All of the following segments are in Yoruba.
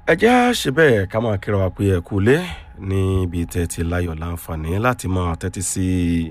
ẹ jẹ́ á ṣe bẹ́ẹ̀ ká máa kíra wa pé ẹ kú lé níbi tẹ́ ti láyọ̀ láǹfààní láti máa tẹ́tí sí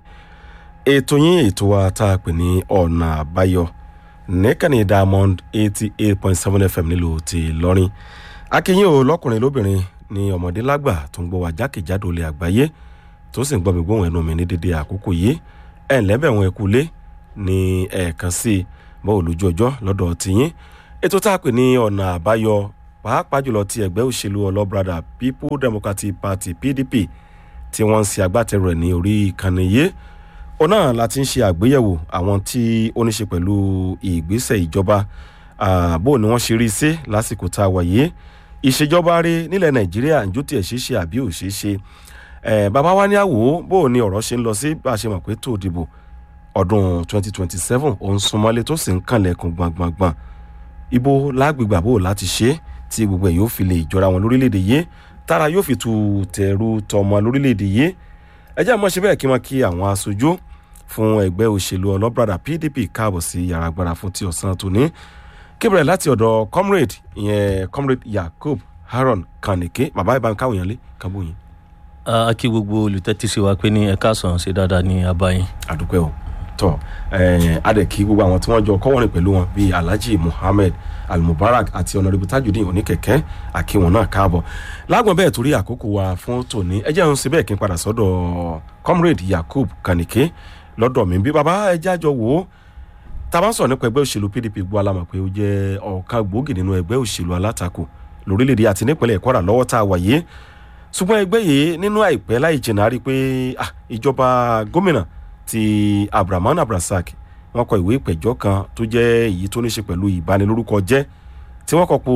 ètò yín ètò wa tá a pè ní ọ̀nà àbáyọ nìkànnì diamond eighty eight point seven fm nílùú ti lọ́rin akínyìn o lọ́kùnrin lóbìnrin ní ọmọdé lágbà tó ń gbọ́ wa jákèjádò ilẹ̀ àgbáyé tó sì ń gbọ́ mi gbóhùn ẹnu mi ní dédé àkókò yìí ẹ̀ ǹlẹ́ bẹ̀ wọn ẹ kú lé ní ẹ̀ẹ̀kan sí i bọ́ọ̀ lójú ọjọ́ lọ́dọ̀ tiyín ètò tá a pè ní ọ̀nà àbáyọ pàápàá jùlọ ti ẹgbẹ́ òṣèlú ọlọ́brada people democratic party pdp tí wọ́n ń ṣe agbátẹrù ẹ̀ ní orí ìkànnì yìí ó náà la ti ń ṣe àgbéyẹ̀wò àwọn tí ó ní ṣe pẹ̀lú ìgbésẹ̀ ìjọba bó ni wọ́n ṣe rí sí lásìkò tá a wà yìí ìṣèjọba rí nílẹ̀ nàìjíríà ǹjọ́ tiẹ̀ ṣe é ṣe àbí ò ṣe é ṣe bàbá wa ní àwò bó ni ọ̀rọ̀ ṣe ń lọ sí bá a ṣe mọ̀ pé tó dìbò ọdún 2027 òun súnmọ́lé tó sì ń kànlẹ̀kùn gbọ̀ngbọ̀ngbọ̀n ibo lágbègbè àbò láti ṣe é tí gbogbo ẹ̀ yóò fi lè jọra wọn lórílẹ̀‐èdè yìí tára yóò fi tu tẹ̀rù tọmọ lórílẹ̀‐èdè yìí ẹ jẹ́ àmọ́ ṣe bẹ́ẹ̀ kí wọ́n kí àwọn aṣojú fún ẹgbẹ́ òṣèlú ọlọ́brada pdp káàbọ̀ sí yàrá agbára fún ti ọ̀sán tòní kébìrẹ̀ láti ọ̀dọ̀ comrade ìyẹn comrade yakub haron kanike bàbá ìbá káwọn èèyàn lé kábò yín. a kí gbogbo olùtẹ́tí sí wa pé ní ẹ̀ka sàn ṣe dáadáa ní abayín. àdúpẹ́ o tọ adẹ̀kí gbogbo àwọn tí wọ́n jọ kọ́wọ́rìn pẹ̀lú wọn bíi alhaji muhammed almubarak àti ọ̀nàdìbò tajudeen oníkẹ̀kẹ́ àkíwọn náà káàbọ̀ lágbọ̀n bẹ́ẹ̀ torí àkókò wa fún tòní ẹ jẹ́ ń ṣe bẹ́ẹ̀ kí n padà sọ́dọ̀ comrade yakub kanike lọ́dọ̀ mi bí baba ẹ jájọ wò ó tá a bá ń sọ̀rọ̀ nípa ẹgbẹ́ òṣèlú pdp gbọ́ alámọ̀ pé ó jẹ́ ọ̀kan gbòógì nínú ẹgbẹ́ òṣèlú alátakò lórílẹ̀‐èdè àti nípínlẹ̀ kwara lọ́wọ́ tá a wà yìí ṣùgbọ́n ẹgbẹ́ yìí nínú àìpẹ́ láì jìnnà rí pé ìjọba gómìnà ti abrahaman abrasak wọn kọ ìwé ìpẹ̀jọ́ kan tó jẹ́ èyí tó ní ṣe pẹ̀lú ìbanilórúkọ jẹ́ tí wọ́n kọ po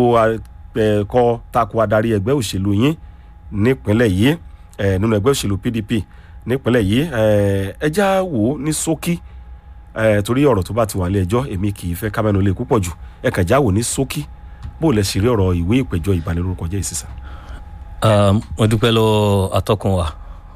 ẹ̀kọ́ tako adarí ẹgbẹ́ òṣèlú yín nípínlẹ̀ yìí nínú ẹgbẹ́ òṣèlú pdp nípínlẹ̀ yìí ẹjá wò ó ní ṣókí torí ọ̀rọ̀ tó bá ti wà lé ẹjọ́ èmi kì í fẹ́ kámẹ́nu lé púpọ̀ jù ẹ kàn já wò ní ṣókí bó lẹ ṣe rí ọ̀rọ̀ ìwé ìpẹ̀jọ́ ìbanilórúkọ jẹ́ ìsísà. mo dúpẹ́ lọ́wọ́ atọ́kùn wa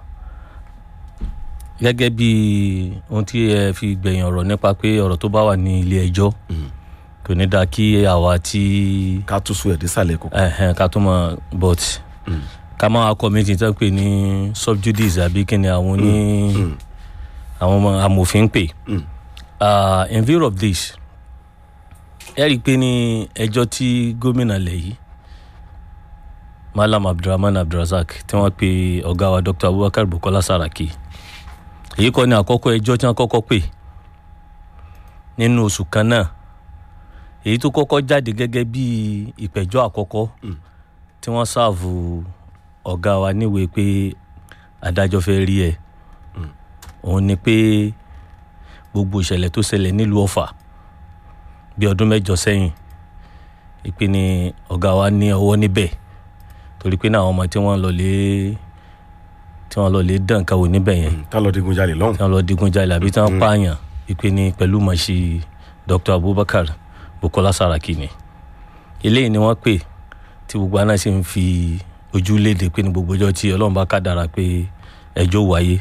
gẹ́gẹ́ bí ohun tí ẹ fi gbẹ̀yìn ọ̀rọ̀ nípa pé ọ̀rọ̀ tó bá wà ní ilé ẹjọ́ kò ní dáa kí àwa tí. ká tún sún ẹ̀ dísàlẹ̀ kókó. ká tún mọ but ká máa kọ́ méjì tó ń pè ní subjudice àbí kí ni àwọn ní àwọn ọmọ amòfin pè. in view of this ẹ rí i pé ní ẹjọ́ tí gómìnà lẹ̀ yìí malam abdulrahman abdulrasaq tí wọ́n pe ọ̀gá wa dr abubakar bukola saraki èyí kọ́ ni àkọ́kọ́ ẹjọ́ tí wọ́n kọ́kọ́ pè nínú oṣù kan náà èyí tó kọ́kọ́ jáde gẹ́gẹ́ bí ìpẹ̀jọ́ àkọ́kọ́ tí wọ́n ṣààvù ọ̀gá wa níwèé pé adájọ́ fẹ́ rí ẹ̀ òun ni pé gbogbo ìṣẹ̀lẹ̀ tó ṣẹlẹ̀ nílùú ọ̀fà bí ọdún mẹ́jọ sẹ́yìn ìpè ní ọ̀gá wa ní ọwọ́ níbẹ̀ torí pé náà àwọn ọmọ tí wọ́n lọ lé tí wọn lọ lè dán nǹkan wò níbẹ̀ yẹn. tí wọn lọ digun jalè lọ́hùn. tí wọn lọ digun jalè àbí tí wọn pààyàn ìpè ní pẹ̀lú mọ̀ọ́sí dr abubakar bukola saraki ni. eléyìí ni wọ́n pè tí gbogbo àná sì ń fi ojú léde pé ní gbogbo ọjọ́ tí ọlọ́run bá kádàrà pé ẹjọ́ wáyé.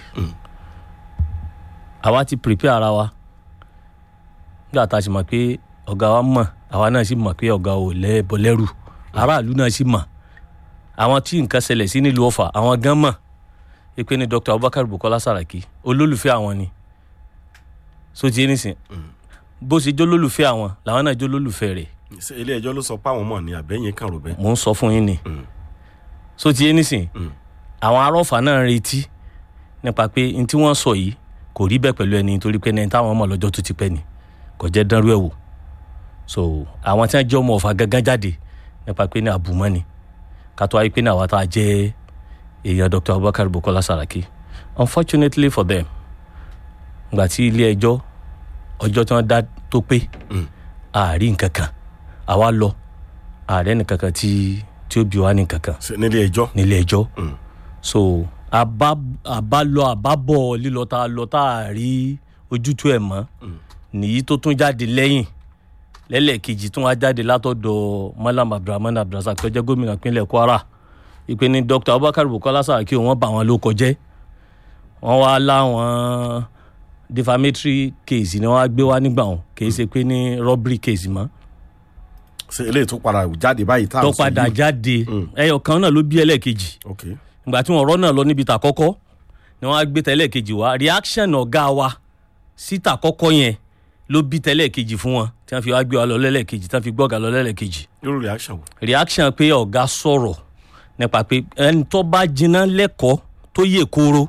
àwa ti prepare ara wa nígbà tá a sì mọ̀ pé ọ̀gá wa mọ̀ àwa náà sì mọ̀ pé ọ̀gá ò lẹ́bọ̀ lẹ́rù aráàlú náà sì mọ̀ àwọn tí nǹkan ṣẹlẹ̀ sí nílùú ọ̀fà àwọn gan mọ̀ ipe ni dr abubakar bukola saraki olólùfẹ́ àwọn ni so ti nísìn bó ṣe jó lólùfẹ́ àwọn làwọn náà jó lólùfẹ́ rẹ̀. ilé ẹjọ́ ló sọ pé àwọn mọ̀ ní àbẹ́yìn kan rò bẹ́ẹ̀. mò ń sọ fún yín ni so ti nísìn àwọn arọ́fà náà ń retí nípa pé n tí wọ́n sọ yìí kò rí bẹ́ẹ̀ pẹ̀lú ẹni torí pé ẹni táwọn ọmọ lọ́jọ́ tó ti pẹ́ ni kò jẹ́ dánrú ẹ̀ wò so àwọn tí wọ́n jẹ́ ọmọ ọ̀fà gángan jáde nípa pé ní àbùmọ́ ni ká tó wáyé pé ní àwa tá a jẹ́ èèyàn dr abubakar bukola saraki unfortunately for them gbà tí ilé ẹjọ́ ọjọ́ tí wọ́n dá tó pé àárí nǹkan kan àwa lọ ààrẹ nìkan kan tí tí ó bí wa ní nǹkan kan nílé ẹjọ́ nílé ẹjọ́ so àbálọ àbábọ̀ lílọ tá a lọ tá a rí ojútùú ẹ̀ mọ́ nìyí tó tún jáde lẹ́yìn lẹ́lẹ́kejì tún wá jáde látọ̀dọ̀ malam abdulrahman abdulrasaq tó jẹ́ gómìnà ìpínlẹ̀ kwara ìpè ní dr abubakar bukola saraki wọn bá wọn ló kọjẹ wọn wá láwọn defamatory case ni wọn á gbé wá nígbà wọn kì í ṣe pé ní robbery case mọ ṣe eléyìí tó padà jáde báyìí tá à tó ń sọ padà yìí. jáde ẹyọ kan náà ló bí ẹlẹ́ẹ̀kejì ok ìgbà tí wọn rọ́ náà lọ níbi tàkọ́kọ́ ni wọ́n á gbé tẹ́lẹ̀kejì wá reaction ọ̀gá wa sí tàkọ́kọ́ yẹn ló bí tẹ́lẹ̀kejì fún wọn tí wọ́n fi wá gbé wa lọ lẹ́lẹ́kejì tí wọ́n fi gbọ́gà lọ lẹ́lẹ́kejì irú reaction wo. reaction pé ọ̀gá sọ̀rọ̀ nípa pé ẹni tó bá jiná lẹ́kọ̀ọ́ tó yè kóró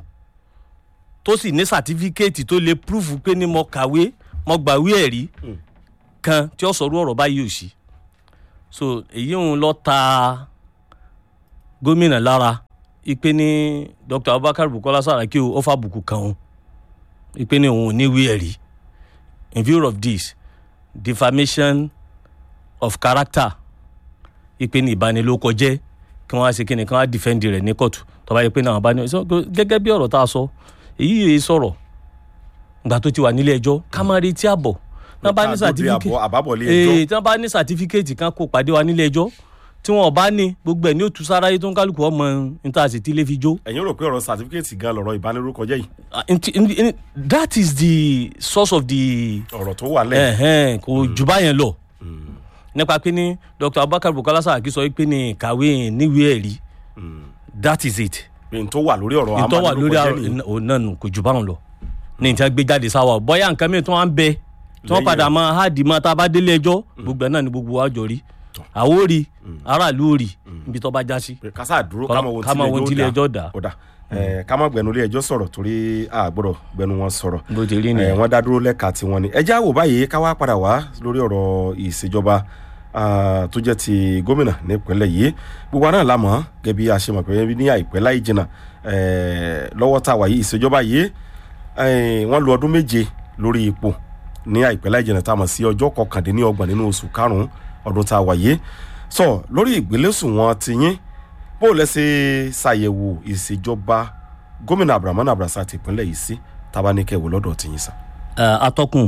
tó sì ní sàtífíkẹ́ẹ̀tì tó lè púrúfù pé ní mo kàwé mo gbàwé ẹ̀rí kan tí ó sọ̀rọ̀ ọ̀rọ̀ báyìí ò sí so èyí ń lọ ta gómìnà lára ipe ní dr abubakar bukola saraki ó fàbùkù kan òun ipe ní òun ò ní ìwé ẹ̀rí in view of this defamation of character ipe ní ìbanilókọjẹ́ kí wọ́n á ṣe kíni kí wọ́n á defend rẹ̀ ní kóòtù tó bá yẹ pé náà bá ní so, gẹ́gẹ́ bí ọ̀rọ̀ tá a sọ èyí yìí sọ̀rọ̀ ìgbà tó ti wà nílé ẹjọ́ ká má retí àbọ̀ náà bá ní Ká tó di certificate àbọ̀- àbábọ̀lé ee ẹjọ́ tí wọ́n bá ní certificate kan kó pàdé wa nílé ẹjọ́ tí wọn ò bá ní gbogbo ẹ̀ ní òtún sáráyé tó ń kálukú ọmọ níta sì ti lè fi jó ẹ̀yin rò pé ọ̀rọ̀ certificate gan lọ̀rọ̀ ìbanilórúkọ jẹ́ yìí Ah, nti- in- in- that is the source of the ọ̀rọ̀ tó wà lẹ́yìn. ẹ̀hẹ́n, kò jù báyẹn lọ nípa pé ní dr abubakar bukola saraki sọ pé ní kàwé níwèé ẹ̀rí that is it pé n tó wà lórí ọ̀rọ̀ ìtọ́ wà lórí amanilórúkọ jẹ́ nìyí. òun náà nù kò jù báwọn lọ ní ìtàn gbé jáde sáwà bóyá nǹkan mìíràn tí wọ́n á ń bẹ tí wọ́n Lẹ́yìn padà rẹ̀. máa háàdì máa tá a bá délé ẹjọ́ gbogbo ẹ̀ náà ni gbogbo wa jọ rí àwọn ò rí aráàlú ò rí ibi tó bá já sí. pé kásá dúró Ká- ká mọ ká mọ ohun ohun tí tí ilé ilé ẹjọ́ ẹjọ́ dá. dá. ó dà ẹ ká má gbẹnu ilé ẹjọ́ sọ̀rọ̀ torí a gbọ́dọ̀ gbẹnu wọn sọ̀rọ̀. bó ti rí ẹ nìyẹn. wọ́n dá dúró lẹ́ka tiwọn ni. ẹ já wò báyìí ká wá padà wá lórí ọ̀rọ̀ ìṣèjọba ah, tó jẹ́ ti gómìnà nípínlẹ̀ yìí gbogbo àná la mọ̀ gẹ́gẹ́ bí a ṣe mọ̀ pé ní àìpẹ́ láì jìnnà eh, lọ́wọ́ tá a wà yìí ìṣèjọba yìí eh, wọ́n lu ọdún méje lórí ipò ní àìpẹ́ láì jìnnà tá a mọ̀ sí ọjọ́ kọkàndínlọ́gbọ̀n nínú oṣù karùn-ún ọdún tá a wà yìí sọ lórí ìgbélésùn wọn ti yín bó o lẹ́sẹ̀ ṣàyẹ̀wò ìṣèjọba gómìnà abdulrahman abdulrasaq ti ìpínlẹ̀ yìí sí tabaníkẹ́wò lọ́dọ̀ tìyín sá. Ẹ, atọ́kùn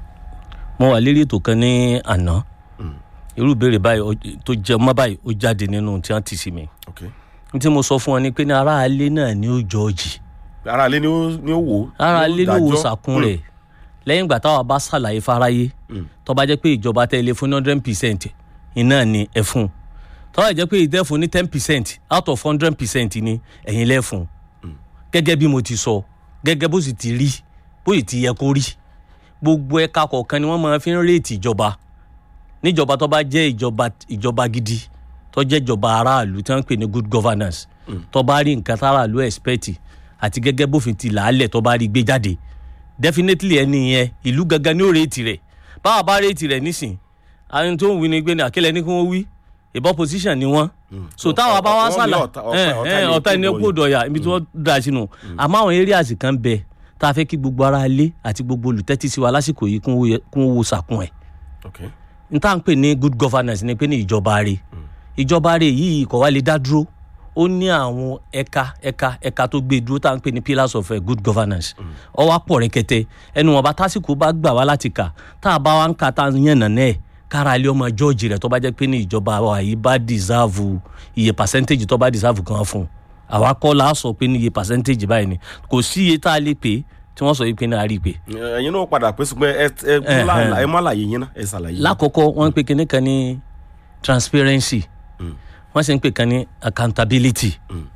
mo wà lérí ètò kan ní àná irú ìbéèrè báyìí ó- tó jẹ mọ́ báyìí ó jáde nínú tí wọ́n ti sí mi ok n tí mo sọ fún ọ ni pé ní aráalé náà ni ó jọ́ọ̀jì ara ilé ni ó ni ó wò ó aráalé ló wo dájọ́. sàkún rẹ̀ lẹ́yìn ìgbà táwa bá ṣàlàyé fáráyé Mm. tó bá jẹ́ pé ìjọba tẹ́lẹ̀ fún hundred percent iná ni ẹ fún tó bá jẹ́ pé ìdẹ́fun ní ten percent out of hundred percent ni ẹ̀yin lẹ́fun gẹ́gẹ́ bí mo ti sọ gẹ́gẹ́ bó sì ti rí bó sì ti yẹ kó rí gbogbo ẹ̀ka kọ̀ọ̀kan ni wọ́n máa fi ń réètì ìjọba níjọba tó bá jẹ́ ìjọba ìjọba gidi tó jẹ́ ìjọba aráàlú tí wọ́n ń pè ní good governance tó bá rí nǹkan táráàlú expect àti gẹ́gẹ́ bófin ti làálẹ̀ tó bá rí gbé jáde definitely ẹni yẹn ìlú gangan ní ó réètì rẹ̀ báwa bá réètì rẹ̀ nísìn àwọn tó ń wí ni gbé ní àkẹlẹ ní kí wọ́n wí ìbọn position ni wọ́n so táwa bá wá Wọ́n ní sálà ọ̀tá- ọ̀tá- ọ̀tá ẹni ọ̀tá ẹni kó kó dọ̀yà ibi tí wọ́n dà sínú àmọ́ àwọn areas kan bẹ tá a fẹ́ kí gbogbo ara ilé àti gbogbo olùtẹ́tí sí wa lásìkò yìí kún wo- kún wo sàkún ẹ̀ ok n tá à ń pè ní good governance ni pé ní ìjọba rẹ̀ ìjọba rẹ̀ yìí kò wá lè dá dúró ó ní àwọn ẹ̀ka ẹ̀ka ẹ̀ka tó gbé dúró tá à ń pè ní pillars of uh, good governance ó wá pọ̀ rẹ̀kẹ̀tẹ̀ ẹnu wọn bá tásìkò bá gbà wá láti kà tá a bá wá ń ka tá a yànnà náà kára ilé ọmọ jọ́ọ̀jì rẹ̀ tó bá jẹ́ pé ní ìjọba wa yìí bá deserve iye percentage tó bá deserve kan fún un àwa kọ́ la sọ pé ní iye percentage báyìí ni kò sí iye tá a lè pè tí wọ́n sọ yìí pé ní a rí i pé ẹ̀yin náà padà pé ṣùgbọ́n ẹ ẹ Ẹhẹn. ẹ má láàyè yín náà ẹ ṣàlàyé. lákọ̀ọ́kọ́ wọ́n ń pè kinní kan ní transparency wọ́n sì ń pè kan ní accountability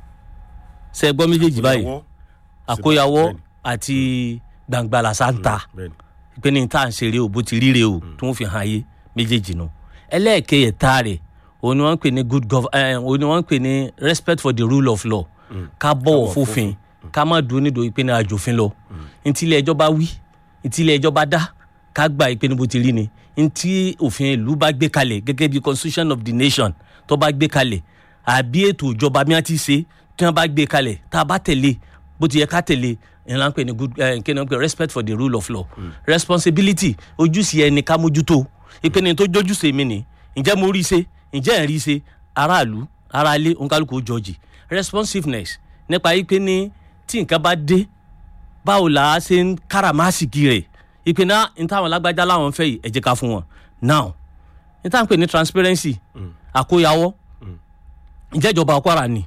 ṣe gbọ́ méjèèjì báyìí Àkóyawọ́. àkóyawọ́ Bẹ́ẹ̀ni. àti gbàngbàlà sáńtà bẹ́ẹ̀ni pé ní tá à ń ṣeré o bó ti ríre o tó ń fi hàn ayé méjèèjì nù ẹlẹ́ẹ̀kẹyẹ̀ta rẹ̀ òun ni wọ́n ń pè ní good gov eh, òun ni wọ́n ń pè ní respect for the rule of law ká bọ̀wọ̀ fófin ká má dúró nídòó pé ní àjòfin lọ ntí ilé ẹjọ́ bá wí ntí ilé ẹjọ́ bá dá ká gbà pé ní bó ti rí ni ntí òfin ìlú bá gbé kalẹ̀ gẹ́gẹ́ bí constitution of the nation tó bá gbé kalẹ̀ àbí ètò ìjọba bí wọ́n ti ṣe tí wọ́n bá gbé kalẹ̀ tá a bá tẹ̀lé bó ti yẹ ká tẹ̀lé ìlànà pé ní good eh, kí ni wọ́n pè respect for the rule of law responsibility ojúṣe ẹni ká mójútó ìpinnu tó jójúṣe mi ni ǹjẹ́ mo rí i ṣe ǹjẹ́ ẹ̀ rí i ṣe aráàlú aráalé òǹkálùkù jọjì responsiveness nípa ipe ní tí nǹkan bá dé báwo là á ṣe ń káràmásìkì rẹ̀ ìpè náà ní táwọn lágbájá láwọn fẹ́ yìí ẹ jẹ́ ká fún wọn now ní táwọn pè ní transparency àkóyawọ́ ǹjẹ́ ìjọba Kwara ni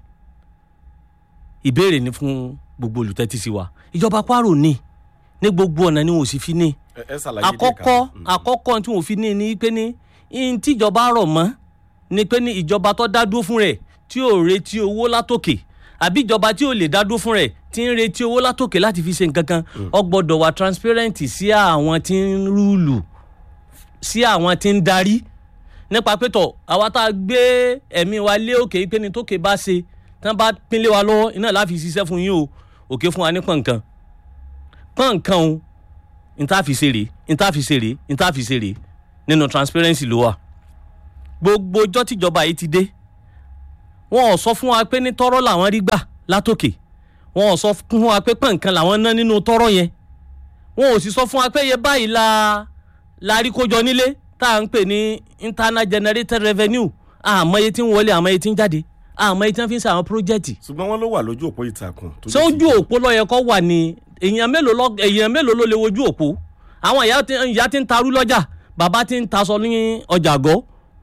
ìbéèrè ni fún gbogbo olùtẹ́tí sí wa ìjọba Kwara ò ní ní gbogbo ọ̀nà ni wọn ò sì fi ní ẹ ẹ ṣàlàyé díẹ̀ ká. àkọ́kọ́ Mm. àkọ́kọ́ tí wọn ò fi ní ni pé ní ihun tíjọba rọ̀ mọ́ ni pé ní ìjọba tó dá dúró fún rẹ̀ tí ò retí owó látòkè àbí ìjọba tí ò lè dá dúró fún rẹ̀ tí ń retí owó látòkè láti fi ṣe nǹkan kan ó gbọ́dọ̀ wà transparent sí àwọn tí ń rúùlù sí àwọn tí ń darí nípa pé tọ̀ àwa tá a gbé ẹ̀mí wa lé òkè pé ní tókè bá ṣe tán bá pínlẹ̀ wa lọ́wọ́ iná láfi ṣiṣẹ́ fún yín o òkè fún wa ní pọ̀nkan pọ̀nkan o níta fi ṣe rèé níta fi ṣe rèé níta fi ṣe rèé nínú transparency ló wà gbogbo ọjọ́ tíjọba yìí ti dé wọn ò sọ fún wa pé ní tọ́rọ́ làwọn rí gbà látòkè wọn ò sọ fún wa pé pọ̀nkan làwọn ná nínú tọ́rọ́ yẹn wọn ò sì sọ fún wa pé iye báyìí la la rí kójọ nílé tá à ń pè ní internal generated revenue àmọ́ iye tí ń wọlé àmọ́ iye tí ń jáde àmọ́ iye tí wọ́n fi ń ṣe àwọn pírójẹ́tì ṣùgbọ́n wọ́n ló wà lójú òpó ìtàkùn. tó ṣé jẹ́ ojú ti- òpó lọ́yẹ kọ́ wà ní èèyàn mélòó lọ èèyàn mélòó ló lè wojú òpó àwọn ìyá tí ìyá tí ń tarú lọ́jà bàbá tí ń taṣọ ní ọjà àgọ́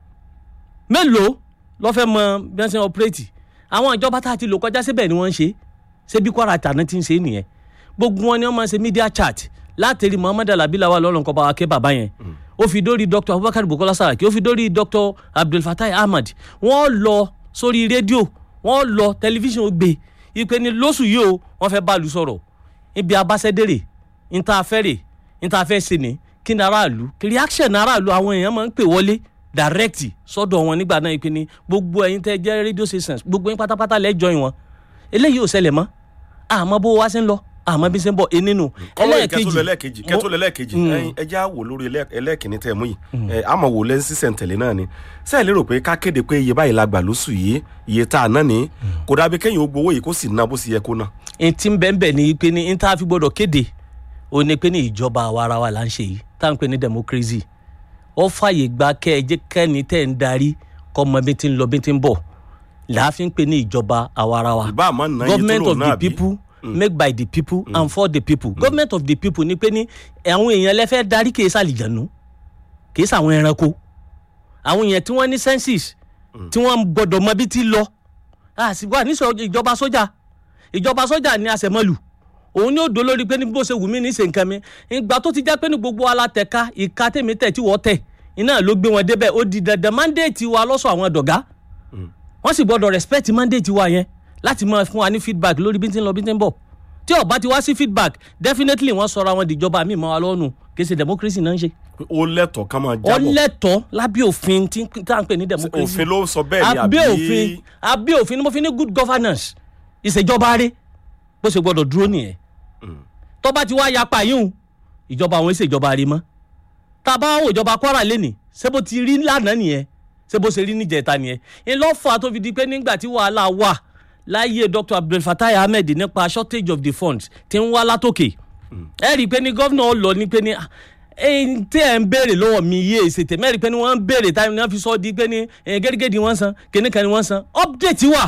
mélòó lọ́ fẹ́ mọ bí wọ́n ṣe ń ọpẹ́rẹ́tì àwọn ìjọba tá a ti lò kọjá síbẹ̀ ni wọ́n ń ṣe ṣé bí kwara tàná ti ń ṣe nìyẹn gbogbo wọn ni wọ́n máa ń ṣe media chat látẹ̀rí muhammed alabi lawal lọ́lọ́nkọ́ bá wa ké bàbá yẹn ó fi dórí dr abubakar bukola saraki ó fi dórí dr abdulfatai ahmad wọ́n lọ sórí rédíò wọ́n lọ tẹlifíṣàn ó gbé ipe ni lóṣù yìí o wọ́n fẹ́ bá lu sọ̀rọ̀ ibi abáṣẹ́dẹ̀rẹ̀ níta fẹ́rẹ̀ níta fẹ́ ṣe ni kí ni aráàlú kí reaction aráàlú àwọn èèyàn máa ń pè wọlé direct sọ́dọ̀ wọn nígbà náà ipe ni gbogbo ẹ̀yin tẹ́ jẹ́ radio stations gbogbo yín pátápátá lẹ́jọ́ yín wọn eléyìí ò ṣẹlẹ̀ mọ́ àmọ́ bó wá sí ń lọ àmọ́ bí ṣe ń bọ̀ e nínú kọ́mọ ìkẹ́tọ́ lẹ́lẹ́kejì kẹ́tọ́ lẹ́lẹ́kejì ẹyin ẹjẹ́ àwò lórí ẹlẹ́- ẹlẹ́kìnní tẹ̀ mú yìí ẹ àmọ̀ wò lẹ́sí sísẹ̀ntẹ̀lé náà ni sẹ́ẹ̀ lérò pé ká kéde pé iye báyìí la gbà lóṣù yìí iye tá a ná ní kò dàbí kéyìn ó gbowó yìí kó sì ná bó sì yẹ kó ná. etí ń bẹ́ẹ̀ bẹ́ẹ̀ ni pé ní n tá a fi gbọ́dọ̀ kéde ó ní pé ní ìjọba àwa ara wa là ń ṣe yìí tá à ń pè ní democracy ó fàyè gba kẹ́ ẹ jẹ́ kẹ́ni tẹ́ ń darí kọ́ mọ bí ti ń lọ bí ti ń bọ̀ làá fi ń pè ní ìjọba àwa ara wa ìbá àmọ́ ná iye tó government lò of náà the bí. people make by the people and for the people government of the people ni pé ní àwọn èèyàn lẹ́fẹ́ darí kìí sàlìjànú kìí sàwọn ẹranko àwọn èèyàn tí wọ́n ní census tí wọ́n gbọ́dọ̀ mọ bí ti lọ àsìkò àníṣọ ìjọba sójà ìjọba sójà ní àṣẹmọlù òun ni ó dó lórí pé ní bó ṣe wù mí ní ṣe nǹkan mi ìgbà tó ti jẹ́ pé ní gbogbo alátẹ̀ka ìka tèmi tẹ̀ tí wọ́n tẹ̀ iná ló gbé wọn débẹ̀ ó di dandan mandate wa lọ́sọ̀ àwọn dọ̀gá wọ́n sì gbọ́dọ̀ respect mandate wa yẹn láti máa fún wa ní feedback lórí bí n ti ń lọ bí n ti ń bọ̀ tí ó bá ti wá sí feedback definitely wọ́n sọra wọn dìjọba míì mọ́ wa lọ́nu kì í ṣe democracy náà ń ṣe pé ó lẹ́tọ̀ọ́ ká máa ó jábọ̀ lẹ́tọ̀ọ́ lábẹ́ òfin tí tá à ń pè ní democracy òfin ló sọ bẹ́ẹ̀ ni àbí abẹ́ òfin abẹ́ òfin ni mo fi ní good governance ìṣèjọba rẹ bó ṣe gbọ́dọ̀ dúró nìyẹn tó bá ti wá yapa yíhun ìjọba àwọn ìṣèjọba rẹ mọ́ tá a bá wò ìjọba kwara lẹ́nì ṣé bó ti rí lánàá nìyẹn ṣé bó ṣe rí níjẹta nìyẹn ìlọ́fà tó fi di pé nígbà tí wàhálà wà láyé dr abdulfatai ahmed nípa shortage of the funds ti ń wá látòkè ẹ rí i pé ní gómìnà lọ ní pé ní ah, ẹ̀yin tí ẹ̀ ń béèrè lọ́wọ́ mi yé èsì tèmi ẹ rí i pé ní wọ́n ń béèrè táwọn náà fi sọ di pé ní eh, gẹ́gẹ́dì wọ́n san kìnìkan ni wọ́n san update wà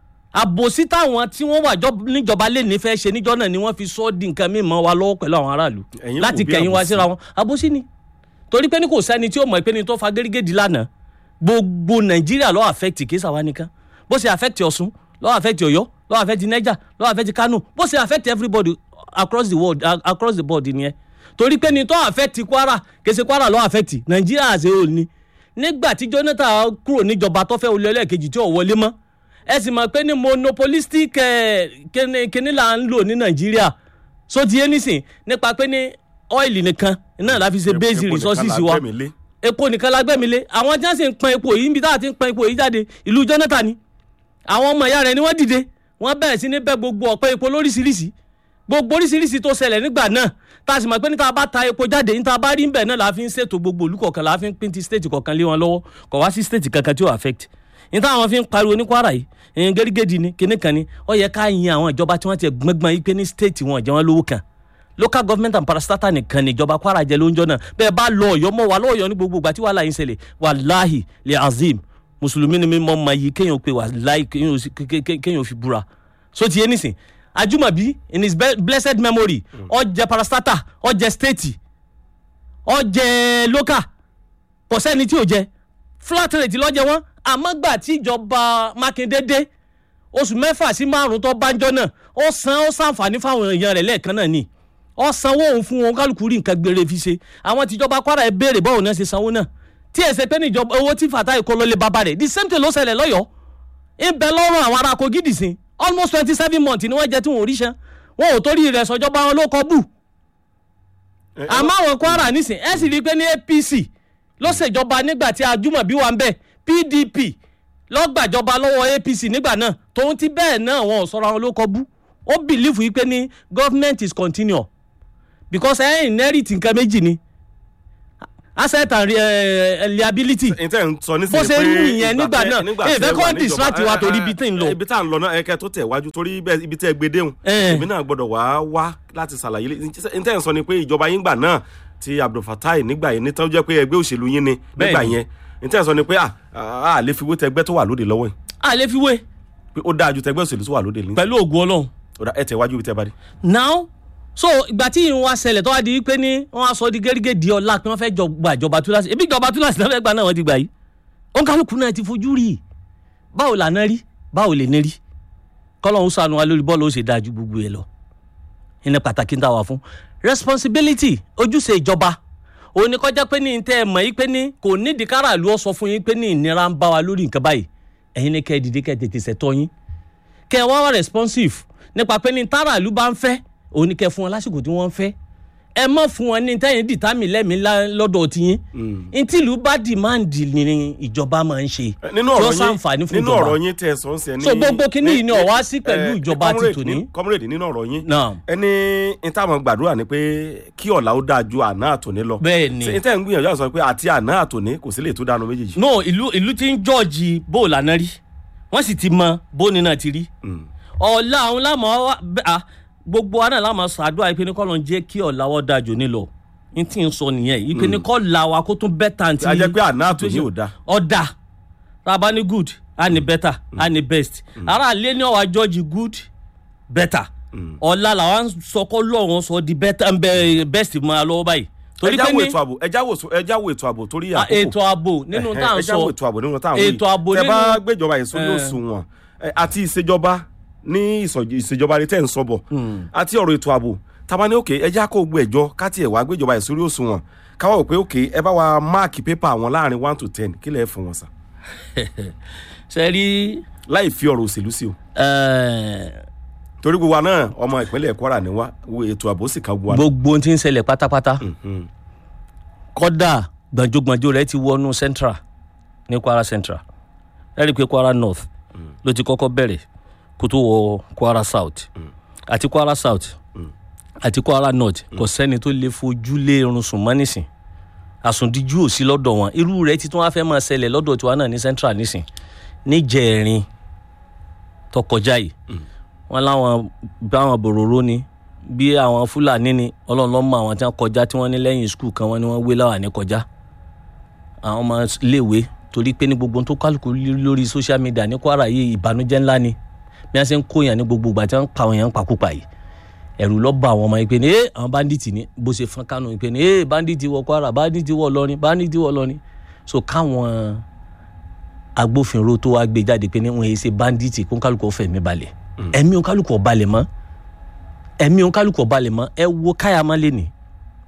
àbòsí táwọn tí wọ́n wà jọ- níjọba lè ní fẹ́ ṣe níjọ́ náà ni wọ́n fi sọ di nǹkan mímọ́ wa lọ́wọ́ pẹ̀lú àwọn aráàlú Ẹ̀yin láti wò bí kẹ̀yìn wá àbòsí. síra wọn àbòsí ni torí pé ní kò sẹ́ni tí ó mọ̀ pé ní tó fa gẹ́gẹ́dì lánàá gbogbo nàìjíríà ló affect kì í sàwa nìkan bó ṣe affect ọ̀ṣun ló affect ọ̀yọ́ ló affect niger ló affect kano bó ṣe affect everybody across the world uh, across the board nìyẹn torí pé ní tó affect kwara kì í ṣe kwara ló affect nàìjíríà àṣẹ ò ní nígbà tí jonathan kúrò níjọba tó fẹ́ olè ẹlẹ́ẹ̀kejì tí ò wọlé mọ́ ẹ sì mọ̀ pé ní monopolistic eh, kíni kíni là ń lò ní nàìjíríà so ti yé nísìn nípa pé ní ọ́ìlì nìkan náà la fi ṣe basic Epo nìkan resources la wa gbẹ́mi lé. epo nìkan la gbẹ́mi lé àwọn tí wọ́n sì ń pọn epo yìí níbi táwọn ti ń pọn epo yìí jáde ìlú jonathan ni àwọn ọmọ ìyá rẹ̀ ni wọ́n dìde wọ́n bẹ̀rẹ̀ sí ní bẹ́ gbogbo ọ̀pẹ epo lóríṣiríṣi gbogbo oríṣiríṣi tó ṣẹlẹ̀ nígbà náà tá a sì mọ̀ pé níta bá ta epo jáde níta bá rí nbẹ̀ náà la fi ń ṣètò gbogbo olú kọ̀ọ̀kan la fi ń pín ti state kọ̀ọ̀kan lé wọn lọ́wọ́ kọ̀ wá sí state kankan tí ó affect níta àwọn fi ń pariwo ní kwara yìí ẹ̀yìn gẹ́gẹ́dì ni kíní kan ni ó yẹ ká yin àwọn ìjọba tí wọ́n ti gbọ́ngbọ́n yìí pé ní state wọn jẹ́ wọn lówó kan local government and parastatal nìkan ni ìjọba kwara jẹ lóúnjọ náà bẹ́ẹ̀ bá lọ ọ̀yọ́ mọ́ wa lọ́ọ̀yọ́ ní gbogbo ìgbà tí wàhálà yín ṣẹlẹ̀ wàláhì lè azim mùsùlùmí ni mi mọ́ ma yìí kéèyàn pé wàláhì kéèyàn ò sí- ké- ké- ké- kéèyàn ò fi búra so ti yé nísìn ajumabi in his be- blessed memory ó jẹ parastatal ó jẹ state ó jẹ local kò sẹ́ni tí ò jẹ flat rate lọ́jẹ̀ wọn àmọ́ gbà tí ìjọba mákindé dé oṣù mẹ́fà sí márùn-ún tó bánjọ́ náà ó san ó sàǹfààní fáwọn èèyàn rẹ̀ lẹ́ẹ̀kan náà ni ó sanwó òun fún wọn kálukú rí nǹkan gbére fi ṣe àwọn tìjọba kwara ẹ béèrè báwo náà ṣe sanwó náà tí ẹ ṣe pé ní ìjọba owó tí Fatai kó lọ lé bàbá rẹ̀ the same thing ló ṣẹlẹ̀ lọ́yọ̀ọ́ ń bẹ lọ́rùn àwọn ará Kogi dì sí almost twenty seven months ni wọ́n jẹ tí wọn ò ríṣẹ́ wọn ò torí rẹ̀ sọjọba wọn ló kọ bù àmọ́ àwọn Kwara nísìn ẹ sì rí i pé ní APC ló ṣèjọba nígbà tí Ajúmọ̀bí wà ń bẹ̀ PDP lọ́gbàjọba lọ́wọ́ APC nígbà náà tòun ti bẹ́ẹ̀ náà wọn ò sọ̀rọ̀ àwọn ló kọ bú ó bìlífù yìí pé ní government is continual because ẹ inherit nǹkan méjì ni asset and uh, liability ntẹ n sọ nísìnyí Bó ṣe pé rí ìyẹn nígbà tẹ- náà, nígbà eh, tí ẹ fẹ́ wà kọ́ níjọba- distract wa eh, torí eh, ibi tí ń lọ. ibi tá à ń lọ náà ẹkẹ tó tẹ̀ wájú torí bẹ́ẹ̀ ibi tẹ́ gbé déhùn Eh. èmi náà gbọ́dọ̀ wá wá láti ṣàlàyé lé- ntẹ n sọ ni pé ìjọba yín gbà náà ti Abdulfatai nígbà yẹn nítorí jẹ́ pé ẹgbẹ́ òṣèlú yín ni nígbà Bẹ́ẹ̀ni. yẹn ntẹ n sọ ni pé à à lè fi wé tẹgbẹ́ tó wà lóde lọ́wọ́ yìí a lè fi wé pé ó dáa ju tẹgbẹ́ òṣèlú tó wà lóde ní pẹ̀lú ògùn ọlọ́run ó dá ẹ tẹ̀ wájú ibi tẹ́ bá dé. now so ìgbà tí ìrún wa ṣẹlẹ̀ tó wá di pé ní wọ́n á sọ di gẹ́gẹ́ di ọ̀la pé wọ́n fẹ́ jọ gba ìjọba túláṣì ebi ìjọba túláṣì náà fẹ́ gbà náà wọ́n ti gbà yìí òǹkálùkù náà ti fojú rí i báwo làná rí báwo lè ní rí kọ́lọ́hún sànù wa lórí bọ́ọ̀lù ó ṣe dáa ju gbogbo ẹ̀ lọ ìní pàtàkì ń tà wá fún responsibility ojúṣe ìjọba òun ni kọjá pé ní tẹ́ ẹ mọ̀ yí pé ní kò nídìí káràlú ọ sọ fún yín pé ní ìnira ń bá wa lórí nǹkan báyìí ẹ̀yin ni kẹ́ ẹ dìde kẹ́ ẹ tètè ṣẹ̀tọ́ yín kẹ́ ẹ wá wá responsive nípa pé ní táràlú bá ń fẹ́ òun ni kẹ́ ẹ fún wọn lásìkò tí wọ́n ń fẹ́ ẹ má fún wọn ní tẹ́yìn dìtámì lẹ́mìí lá- lọ́dọ̀ tiyín ntìlú bá dìmáàndì ni ìjọba máa ń ṣe nínú tí ó ọ̀rọ̀ ṣàǹfààní yín fún nínú ìjọba ọ̀rọ̀ yín tẹ́ ẹ sọ ń sẹ ní. So, gbogbo kinní yìí ni ó wá sí pẹ̀lú eh, ìjọba ti comrade tòní. ní- comrade nínú ọ̀rọ̀ yín náà ẹni ìtàwọn gbàdúrà ni pé kí ọ̀la ó dáa ju àná àtòní lọ. bẹ́ẹ̀ ni ṣe ìtẹ́ ń gbìyànjú àti sọ pé àti àná àtòní kò sí lè tó dánu méjèèjì. no ìlú ìlú ti ń jọ́ọ̀jì bó lànà rí wọ́n sì ti mọ bóni náà ti rí Mm. ọ̀la àwọn lámọ̀ wá bẹ́- à, gbogbo wa náà lámọ̀ ṣàdúrà ìpinnu kọ́ ló ń jẹ́ kí ọ̀la wọ́n dáa jò ní lọ n tí ń sọ nìyẹn ìpinnu kọ́ la wa kó tún bẹ́ẹ̀ tàn tí a jẹ́ pé àná àtòní ò dáa. ọ̀dà tá a bá ní good a ní better a ní best ara àlẹ́ ní ọ̀wá jọ́ọ̀jì good better ọ̀la làwọn sọkọ́ lọ́wọ́n sọ di better ń bẹ best mọ́ a lọ́wọ́ báyìí torí ẹjá pé wo ní ètò ààbò ẹjá wo ẹjá wo ètò ààbò torí à, àkókò. ètò ààbò nínú tá à ń ẹjá wo sọ ètò ààbò nínú tá à ń wí. ètò ààbò tẹ bá nínú- gbéjọba èso ní Eh. òṣùwọ̀n eh, àti ìṣèjọba ní ìsọ̀j- ìṣèjọba rẹ tẹ́ ń sọ̀bọ̀ àti ọ̀rọ̀ ètò ààbò tàbá ní òkè ẹjá kó gbé ẹjọ́ káti ẹ̀ wá gbéjọba èso ní òṣùwọ̀n káwá wò pé òkè ẹ bá wa máàkì pépà wọn láàrin one to ten kí lẹ̀ fún wọn sàn ṣe rí láì fi ọ̀rọ̀ òṣèlú sí o torí gbogbo wa náà ọmọ ìpínlẹ̀ Kwara ni wá wo ètò ààbò sì kan gbogbo wa. gbogbo ohun tí ń ṣẹlẹ̀ pátápátá Mhm. kọ́dà gbànjógbànjó rẹ̀ ti wọnú central ní Kwara central ẹ rí i pé Kwara north ló ti kọ́kọ́ bẹ̀rẹ̀ kó tó wọ Kwara south àti Kwara south àti Kwara north kò sẹ́ni tó lè fojú lé irun sùn mọ́ nísìn àsùndíjú ò sí lọ́dọ̀ wọn irú rẹ̀ ti tún wá fẹ́ máa ṣẹlẹ̀ lọ́dọ̀ tiwa náà ní central nísìn níjẹ̀rin tó kọjá yìí wọn láwọn báwọn bòròró ni bí àwọn fúlàní ni ọlọ́run ló mọ àwọn tí wọ́n kọjá tí wọ́n ní lẹ́yìn skul kan wọ́n ní wọ́n wé láwà ní kọjá àwọn ọmọ iléèwé torí pé ní gbogbo ohun tó kálukú rí lórí social media ní Kwara yìí ìbànújẹ́ ńlá ni bí wọ́n ṣe ń kó yàn ní gbogbo ìgbà tí wọ́n ń pa àwọn èèyàn pakúpa yìí ẹ̀rù ló bá àwọn ọmọ yìí pé ní ee àwọn bandits ni bó ṣe fọ́n kánú yìí pé ní ee bandits wọ Kwara bandits wọ Ìlọrin bandits wọ Ìlọrin so káwọn agbófinró tó wá gbé jáde pé ní wọn yìí ṣe bandits kó kálukú fẹ̀mí balẹ̀ ẹ̀mí kálukú ò balẹ̀ mọ́ ẹ̀mí kálukú ò balẹ̀ mọ́ ẹ wo káyàmá lé ní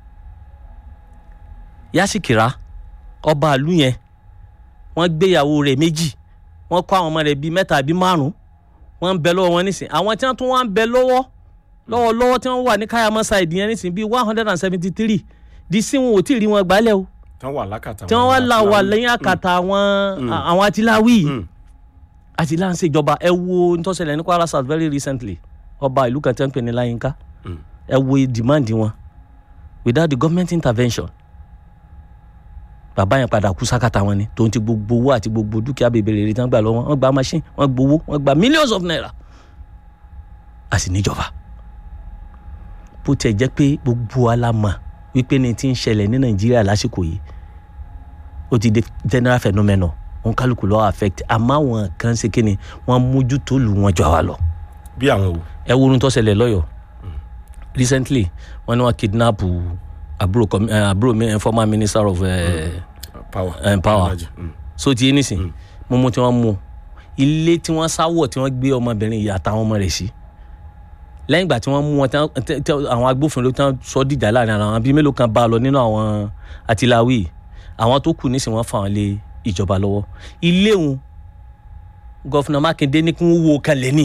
Yásìkìrá ọba àlú yẹn wọ́n gbéyàwó rẹ̀ méjì wọ́n kó àwọn ọmọ rẹ̀ bíi mẹ́ta bíi márùn wọ́n ń bẹ lọ́wọ́ wọn nísìn àwọn tí wọ́n tún wá ń bẹ lọ́wọ́ lọ́wọ́ lọ́wọ́ tí wọ́n wà ní káyàmá side yẹn nísìn bíi one hundred and seventy three di sí wọn ò tí ì rí wọn gbálẹ̀ o tán wà lákàtà tí wọ́n wá là wà lẹ́yìn àkàtà àwọn àwọn atiláwí yìí àti là ń ṣèjọba ẹ wo ntọ́sẹ̀lẹ̀ ní Kwara South very recently ọba ìlú kan tẹ́ ń pè ní Láyínká ẹ wo demand wọn without the government intervention bàbá yẹn padà kú sákàtà wọn ni tòun ti gbogbo owó àti gbogbo dúkìá bèbèrè rẹ̀ tí wọ́n gbà lọ́wọ́ wọ́n gba machine wọ́n gbowó wọ́n gba millions of naira a sì níjọba bó tiẹ̀ jẹ́ pé gbogbo wa la mọ̀ wípé ní ti ń ṣẹlẹ̀ ní Nàìjíríà lásìkò yìí ó ti di general phenomenon wọn kálukú lọ affect àmọ́ àwọn kan ṣe kí ni wọ́n mójútó lù wọ́n jọ àwa lọ. bí àwọn wò. ẹ wo ohun tó ṣẹlẹ̀ lọ́yọ̀ọ́ recently wọ́n ní wọ́n kidnap àbúrò com- eh, àbúrò mi- eh, former minister of eh, power. eh, power Energy. Mm. so ti yé nísìn mo mú tí wọ́n mú ilé tí wọ́n sáwọ̀ tí wọ́n gbé ọmọbìnrin yìí àtàwọn ọmọ rẹ̀ sí lẹ́yìn ìgbà tí wọ́n mú wọn tí wọ́n- tí- tí àwọn agbófinró tí wọ́n sọ dìjà láàrin ara wọn bíi mélòó kan bá a lọ nínú àwọn àtìláwí àwọn tó kù nísìnyí wọ́n fà wọ́n lé ìjọba lọ́wọ́ ilé òun gọ́fìnà mákindé ní kí wọ́n wo kan lẹ́ni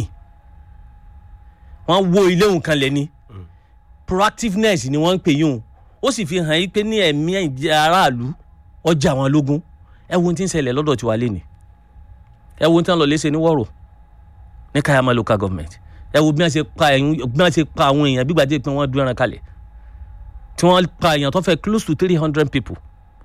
wọ́n wo ilé òun kan lẹ́ni proactiveness ni wọ́n ń pè yín o ó sì fi hàn yí pé ní ẹ̀mí ìjẹ́ aráàlú ọjà àwọn lógún ẹ wo ohun tí ń ṣẹlẹ̀ lọ́dọ̀ tiwa lé ní ẹ wo ohun tí wọ́n lọ léṣe ní wọ́rọ̀ ní kayama local government ẹ wo bí wọ́n ṣe pa ẹ̀yìn bí wọ́n ṣe pa àwọn èèyàn bí gbàdé pé wọ́n dún ẹran kalẹ̀ tí wọ́n pa èèyàn tó fẹ́ close to three hundred people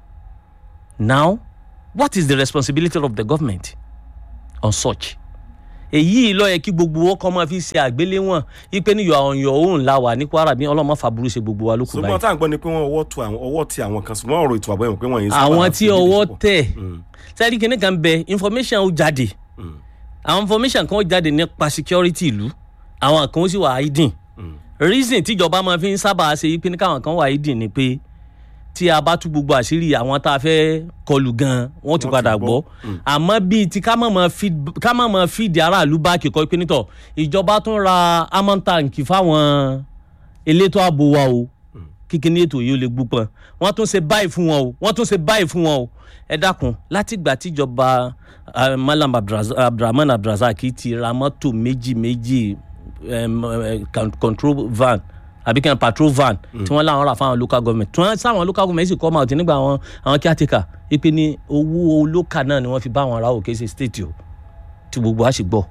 now what is the responsibility of the government on such èyí ló yẹ kí gbogbo ọkọ máa fi ṣe àgbéléwọ̀n ipe ní yọ your own la wà ní kwara bí ọlọ́mọ fàbúrú ṣe gbogbo wa lókun ṣùgbọ́n báyìí tá à ń gbọ́ ni pé wọ́n ọwọ́ tu àwọn ọwọ́ ti àwọn kan ṣùgbọ́n ọ̀rọ̀ ètò ààbò ẹ̀wọ̀n pé wọ́n yìí sábà àwọn tí fi ọwọ́ púpọ̀. tẹ̀ Mm, sẹ́ẹ̀dì kìíní kan bẹ information ó jáde mm, àwọn information kan ó jáde nípa security ìlú àwọn kan ó sì wà hidden mm. reason tíjọba máa fi ń sábà ṣe yí pé ní káwọn kan wà hidden ni pé tí a bá tú gbogbo àṣírí àwọn tá a fẹ́ kọlù gan wọ́n ti Wọ́n ti padà gbọ́. gbọ́ àmọ́ bíi ti ká má máa feed ká má máa feed aráàlú báàkì kọ́ pé nítọ̀ ìjọba tún ra amọ̀ tanki fáwọn elétò ààbò wa o kíkiní ètò yìí ó lè gbúpọn wọ́n tún ṣe báyìí fún wọn o wọ́n tún ṣe báyìí fún wọn o ẹ dákun látìgbà tíjọba ah, malam Abdulraz- abdulrahman abdulrasaq ti ra mọ́tò méjì méjì em, eh, con- control van àbí kan patrol van tí wọ́n láwọn rà fáwọn local government tí wọ́n sáwọn local government sì come out nígbà àwọn àwọn caretaker ipe ní owó local náà ni wọ́n fi bá àwọn ará òkè ṣe state o tí gbogbo wa sì gbọ́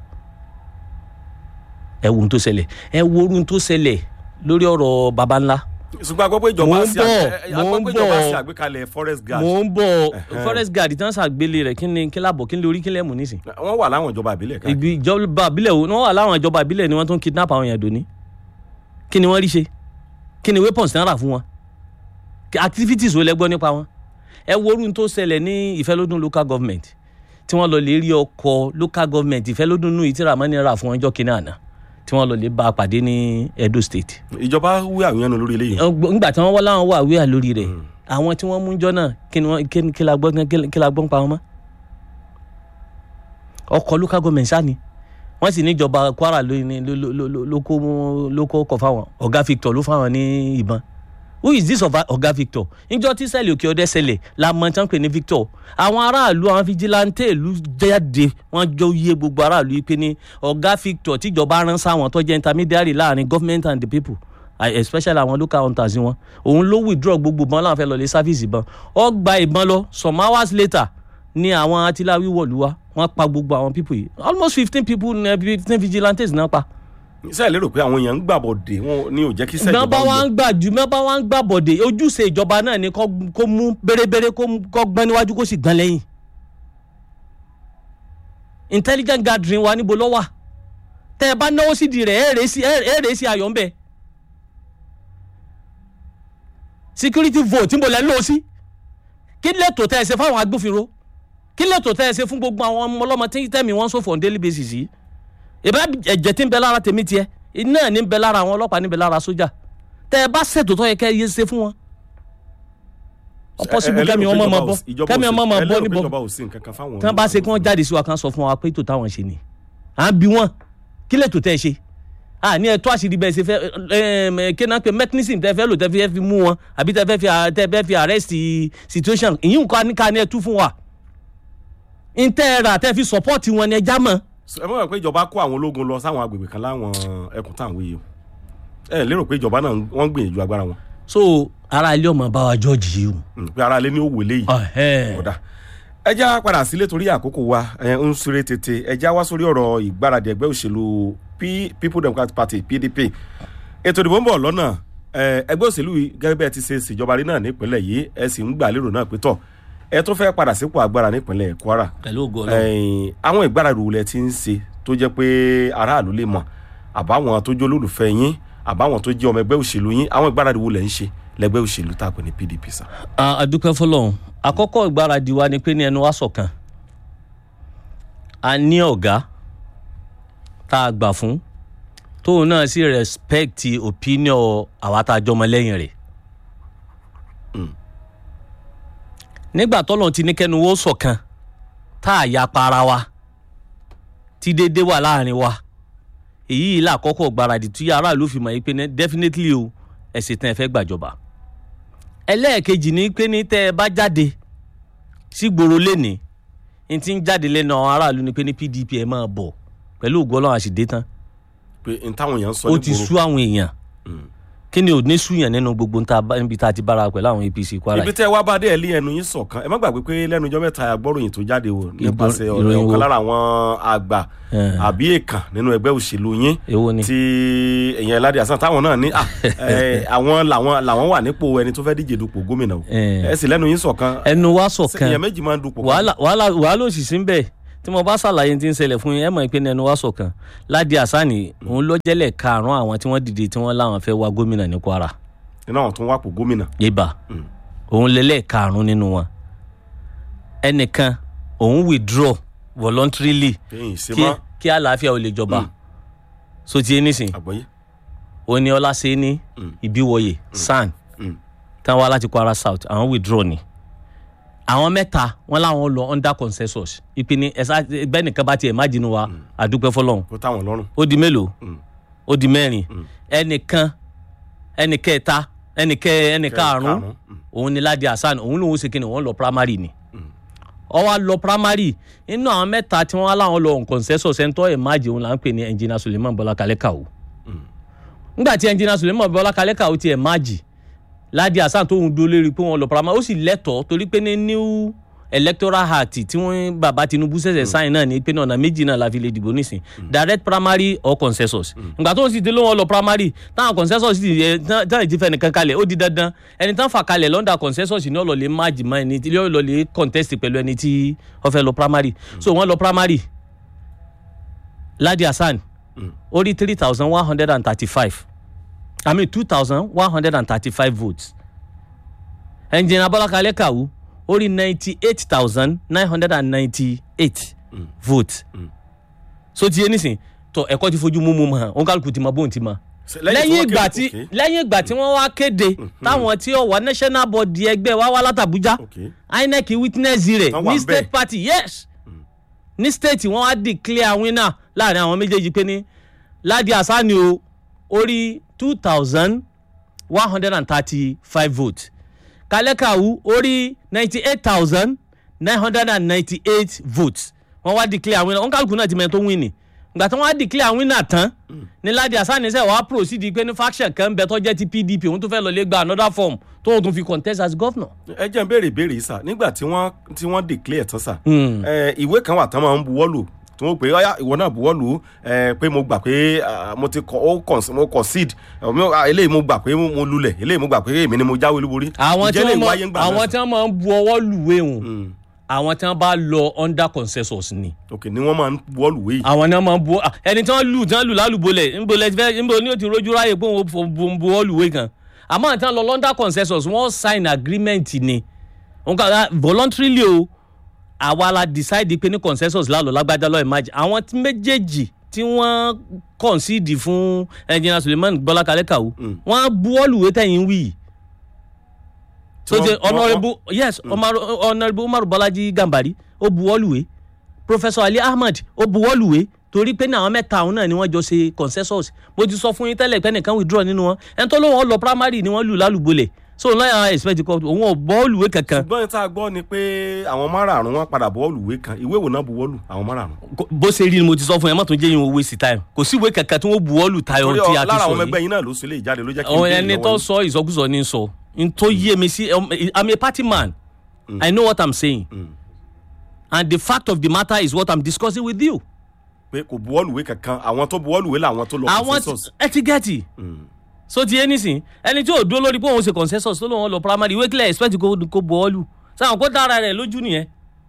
ẹ wo ohun tó ṣẹlẹ̀ ẹ wo ohun tó ṣẹlẹ̀ lórí ọ̀rọ̀ baba ńlá ṣùgbọ́n a gbọ́ pé ìjọba Mò ń ṣe àgbé- bọ̀, a mò gbọ́ ń pé ìjọba bọ̀. ṣe àgbékalẹ̀ forest guard mò ń bọ̀ Ẹ̀hẹ́n. forest guard tí wọ́n ṣàgbélé rẹ̀ kí ni kí lábọ̀ kí ni lórí kí lẹ́mù nísìn. wọ́n wà láwọn ìjọba ìbílẹ̀ káàkiri ìgbì ìjọba ìbílẹ̀ wo wọ́n wà láwọn ìjọba ìbílẹ̀ ni wọ́n tún kidnap àwọn èèyàn dòní. kí ni wọ́n rí ṣe kí ni weapons tí wọ́n rà fún wọn Kí- activities wo lẹ gbọ́ nípa wọn. ẹ wo orun tó ṣẹlẹ̀ ní ìfẹ́lódún local government tí wọ́n lọ lè rí ọkọ̀ local government ìfẹ́lódún nù ìtìrà mọ́ni rà fún ọjọ́ kìnìún àná tí wọ́n lọ lè bá a pàdé ní Edo State ìjọba wí àwọn yẹn nù lórí eléyìí Ọgbọ- ńgbà tí wọ́n wọ́n láwọn wà wíwà lórí rẹ̀ àwọn tí wọ́n mú jọ náà kí ni wọ́n kí ni- kí la gbọ́ kí- kí la gbọ́ ń pa wọn mọ́. ọkọ̀ local government sáà ni wọ́n sì níjọba Kwara ló ní- ló- ló- ló- ló- ló kó mú- ló kó ọkọ̀ fáwọn ọ̀gá Victor ló fáwọn ní ìbọn who is this ọba- ọ̀gá Victor níjọ́ tí sẹ́ẹ̀lì òkè ọdẹ ṣẹlẹ̀ la mọ̀ tí wọ́n pè ní Victor àwọn aráàlú àwọn fijilantẹ́ ìlú jáde wọ́n jọ yé gbogbo aráàlú yìí pé ní ọ̀gá Victor tíjọba rán sáwọn tó jẹ́ intermediary láàrin government and the people I- especially àwọn local hunters wọn òun ló withdraw gbogbo ìbọn láwọn fẹ́ lọ lé service ìbọn ó gba ìbọn lọ some hours later ni àwọn atiláwí wọ̀lú wa wọ́n pa gbogbo àwọn people yìí almost fifteen people fifteen vigilantes náà pa sẹ́ẹ̀ lérò pé àwọn èèyàn ń gbàbọ̀dé wọn ni ò jẹ́ kí sẹ́ẹ̀ mẹ́bà ìjọba wa ó ń gbà jù mẹ́bà wa ń gbà bọ̀dé ojúṣe ìjọba náà ni kó kó mú bérebére kó mú- kó gbọ́n níwájú kó sì gbọ́n lẹ́yìn. intelligent gathering wa níbo ló wà tẹ́ ẹ bá náwó sídìí rẹ̀ ẹ̀ rèé sí ẹ̀ rèé sí ayọ̀ ń bẹ̀. security vote níbo lẹ́ ń lò ó sí kí lẹ́tọ̀ tẹ́ ẹ ṣe fáwọn agbófinró kí lẹ́tọ̀ tẹ́ ẹ ṣe fún gbogbo àwọn ọmọ ọlọ́mọ tí tẹ́mi wọ́n sọ̀fọ̀ on daily basis yìí ìbá ẹ̀jẹ̀ tí ń bẹ lára tèmi tiẹ̀ iná ní ń bẹ lára àwọn ọlọ́pàá ní ń bẹ lára sójà tẹ́ ẹ bá ṣètò tó yẹ kẹ́ ẹ yé ṣe fún wọn. ọ̀pọ̀sibú kẹ́mi ọmọ máa bọ́ kẹ́mi ọmọ máa bọ́ níbọ̀ ìjọba ò sí nǹkan kan fáwọn tí wọ́n bá ṣe kí wọ́n jáde sí wa kan sọ fún wa pé ètò táwọn ṣe ni à ń bi wọ́n kí lè tó tẹ́ ẹ ṣe à ní ẹ̀tọ́ àṣírí bẹ́ẹ̀ ṣe fẹ́ ẹ̀ kí náà pé mechanism tẹ́ fẹ́ lò tẹ́ fẹ́ fi mú wọn àbí tẹ́ fẹ́ fi tẹ́ fẹ́ fi arrest situation ìyín nǹkan ní ká ní ẹ tú fún wa ntẹ́ ẹ rà tẹ́ fi support wọn ni ẹ já mọ́ ẹ mọ̀ pé ìjọba kó àwọn ológun lọ sáwọn agbègbè kan láwọn ẹkùn táwọn wíyì o ẹ lérò pé ìjọba náà wọ́n ń gbìyànjú agbára wọn so ara ilé ọmọ bá wa jọ́ọ̀jì yìí o. Mm, pé ara lé ní òwò léyìí Ọ̀hẹ́. ọ̀dà ẹ já padà sílé torí àkókò wa ẹ ń súré tètè ẹ já wá sórí ọ̀rọ̀ ìgbáradì ẹgbẹ́ òṣèlú P- People Democratic Party PDP ètò ìdìbò ń bọ̀ lọ́nà ẹ, ẹgbẹ́ òṣèlú yìí gẹ́gẹ́ bí ẹ ti ṣe ṣèjọba rí náà nípínlẹ̀ yìí ẹ sì ń gbà lérò náà pé tọ̀ ẹ tó fẹ́ padà sípò agbára nípínlẹ̀ Kwara pẹ̀lú ògo Ọlọ́run. ẹ̀yìn àwọn ìgbáradì wo lẹ ti ń ṣe tó jẹ́ pé aráàlú lè mọ̀ àbáwọn tó jẹ́ olólùfẹ́ yín àbáwọn tó jẹ́ ọmọ ẹgbẹ́ òṣèlú yín àwọn ìgbáradì wo lẹ ń ṣe lẹ́gbẹ́ òṣèlú tá a pè ní PDP sá. a a dúpẹ́ fọlọ́run àkọ́kọ́ ìgbáradì wa ni pé ní ẹnu wa ṣọ̀kan a ní ọ̀gá tá a gbà fún tóun náà sì respect opinion àwa tá a jọmọ lẹ́yìn rẹ̀ nígbà tọ́lọ́run ti ní kẹ́nu wo ṣọ̀kan tá a ya para wa tí déédéé wà láàrin wa èyí yìí làkọ́kọ́ ìgbáradì tí aráàlú fi mọ̀ yìí pé ní definitely o ẹ̀sìn tán ẹ fẹ́ gbàjọba ẹlẹ́ẹ̀kejì ni pé ní tẹ́ ẹ bá jáde sígboro lẹ́ni n ti ń jáde lẹ́nu àwọn aráàlú ni pé ní pdp ẹ̀ máa bọ̀ pẹ̀lú ògo ọlọ́run àṣìdé tán pé n táwọn èèyàn ń sọ ó ní ti gbòòrò sú àwọn èèyàn kí ni ò ní súyàn nínú gbogbo nta bá- níbi tá a ti bára pẹ̀lú àwọn apc kwara ibi yìí. tẹ́ wá bá dé ẹ̀ lé ẹnu yín sọ̀kan ẹ má gbàgbé pé lẹ́nu ọjọ́ mẹ́ta agbọ́ròyìn tó jáde wò nípasẹ̀ ọ̀rẹ́ ìròyìn wo? ọ̀kan lára àwọn àgbà Eh. àbí èèkàn nínú ẹgbẹ́ òṣèlú yín èwo ni tí èèyàn Ládì Hasan táwọn náà ní ah, eh, àwọn làwọn làwọn wà nípò ẹni tó fẹ́ díje dupò gómìnà o Eh. ẹ sì lẹ́nu yín sọ̀kan ẹnu wa èèyàn ṣọ̀kan méjì máa ń dupò kan. wàhálà wàhálà wàhálà òsì sí ń bẹ̀ tí mo bá ṣàlàyé tí ń ṣẹlẹ̀ fún yín ẹ mọ̀ pé ẹnu wa ṣọ̀kan Ládì Hasan òun ló jẹ́lẹ̀ karùn-ún àwọn tí wọ́n dìde tí wọ́n láwọn fẹ́ wá gómìnà ní kwara iná àwọn tó ń wápò gómìnà yébà òun lélẹ̀ karùn-ún nínú wọn ẹnìkan òun withdraw voluntarily kéyìn sí kí mọ́ kí àlàáfíà ò lè jọba so ti ẹni sìn àgbọ̀yé òní ọlásẹ ní ìbíwọyè san Mm. tán wá láti kwara south àwọn withdraw ni àwọn mẹ́ta wọn làwọn lọ under consensus ìpinnu ẹsà bẹ́ẹ̀ nìkan bá tiẹ̀ má jinú wa àdúpẹ́ fọ́lọ́run kó táwọn lọ́rùn ó di mélòó Mm. ó di mẹ́rin ẹnìkan ẹnìkẹta ẹnìkẹ ẹnìkarùn karùn-ún. Mm. òun ni Ládì Hasan òun lòun ṣe kíni òun lọ primary ni ó wá lọ primary inú àwọn mẹ́ta tí wọ́n láwọn lọ on consensus ẹ̀ńtọ́ ẹ̀ máàjì òun là ń pè ní engineer Suleiman Bọ́lá Kalẹ́kàwó nígbà tí engineer Suleiman Bọ́lá Kalẹ́kàwó tiẹ̀ máàjì Ládì Hasan tóun dúró lérí pé wọ́n lọ primary ó sì lẹ́tọ̀ọ́ torí pé ní new electoral act tí wọ́n bàbá Tinubu ṣẹ̀ṣẹ̀ sáyìn náà ní pé ní ọ̀nà méjì náà la fi lè dìbò nísìn direct primary or consensus ìgbà tó ń sì dé ló wọn lọ primary táwọn consensus sì yẹ táwọn ìdí fẹ́ nìkan kalẹ̀ ó di dandan ẹni tán fà kalẹ̀ lọ́ndà consensus ní ọ̀lọ́lẹ̀ máàjì mọ́ ẹni tí ọ̀lọ́lẹ̀ contest pẹ̀lú ẹni tí wọ́n fẹ́ lọ primary so wọ́n lọ primary Ládì Hasan ó rí three thousand one hundred and thirty-five I mean two thousand one hundred and thirty-five votes ẹnjìnà Bọ́lá Kalẹ́kàwó ó rí ninety-eight thousand nine hundred and ninety-eight votes so ti yé nísìn tó ẹ̀kọ́ ti fojú mú mú mọ́ hàn òǹkàlùkù ti mọ bóun ti mọ Ṣe- lẹ́yìn tí wọ́n ìgbà kéde- tí okay. lẹ́yìn ìgbà tí wọ́n wá kéde táwọn tí ó wà national body ẹgbẹ́ wa wá látàbújá Okay. INEC witness rẹ̀ Wọ́n wà ní ń state bẹ̀. party yes ní state wọ́n wá declare winner láàrin àwọn méjèèjì pé ní Ládì Hasan o ó rí two thousand one hundred and thirty-five votes Kalẹ́kàwú ó rí ninety-eight thousand nine hundred and ninety-eight votes wọ́n wá declare winner wọ́n kálukú náà ti mẹ́rin tó win ni ìgbà tí wọ́n wá declare winner tán ní Ládì Hasan ṣe wàá proceed pé ní faction kan bẹ tó jẹ́ ti PDP òun tó fẹ́ lọ lé gba another form tó tún fi contest as governor. ẹ jẹ́ n béèrè ìbéèrè yìí sà nígbà tí wọ́n tí wọ́n declare tán sà ẹ, ìwé kan wà tán máa ń buwọ́lù tí wọ́n pè é ọ̀yá ìwọ náà buwọ́lù ẹ, pé mo gbà pé ah, mo ti kọ ó cons- mo concede ẹ, mo- ah, eléyìí mo gbà pé mo lulẹ̀ eléyìí mo gbà pé èmi ni mo jáwé olúborí àwọn tí Ǹjẹ́ wọ́n eléyìí mọ wáyé ń gbà náà àwọn sà? tí wọ́n máa ń bu ọwọ́ lùwé hùn Mm. àwọn tí wọ́n bá lọ under consensus ni ok ni wọ́n máa ń buwọ́lù wéyìí àwọn ni wọ́n máa ń bu ah, ẹni tí wọ́n lù tí wọ́n lù lálùbọ́lẹ̀ ńbọ lẹ́tí ńbọ ni ó ti rojú ráyè pé òun fò- bu bu ọwọ́ lùwé kan àmọ́ àti wọ́n lọ under consensus wọ́n sign agreement ni wọ́n kà á voluntarily o àwa la decide pé ní consensus lálọ́ lágbájá lọ́ọ́ imagine àwọn tí méjèèjì tí wọ́n concede fún engineer Suleiman Bọ́lá Kalẹ́kàwó wọ́n buwọ́ lùwé tẹ̀yìn wí yìí so Tí the wọ́n- wọ́n- honourable yes Umaru- honourable umaru bolaji gambari ó buwọ́lùwé professor ali ahmed ó buwọ́lùwé torí pé ní àwọn mẹ́ta àwọn náà ni wọ́n jọ ṣe consensus mo ti sọ fún yín tẹ́lẹ̀ pé nìkan withdraw nínú wọn ẹni tó ló wọn lọ primary ni wọ́n lù lálùbọ́lẹ̀ so lọ́yà expect kọ́ òun ò bọ́ọ̀lùwé kankan ṣùgbọ́n tá a gbọ́ ni pé àwọn márààrún wọn padà buwọ́lù ìwé kan ìwé wo náà buwọ́lù àwọn márààrún. Kò- bó ṣe rí ni mo ti sọ fún yẹn má tún jẹ́ yín waste time kò sí ìwé kankan tí wọ́n buwọ́lù tayọ torí tí ọ- a ti lára sọ àwọn ọmọ yìí ẹgbẹ́ yín náà ló ṣe lè jáde ló jẹ́ kí n àwọn béèrè ẹni lọ́wọ́ tó yín. sọ ìsọkúsọ ní sọ n tó yé mi sí um, i'm a party man i know what i'm saying and the fact of the matter is what i'm discussing with you. pé kò buwọ́lù ìwé kankan àwọn tó buwọ́lù ìwé làwọn tó lọ àwọn consensus. ẹtígẹ́tì so ti yé nísìn ẹni tí ò dúró lórí pé òun ṣe consensus tó lóun lọ primary ìwé kílẹ̀ expect kó kó bọ́ọ̀lù sáwọn kó dára rẹ̀ lójú nìyẹn.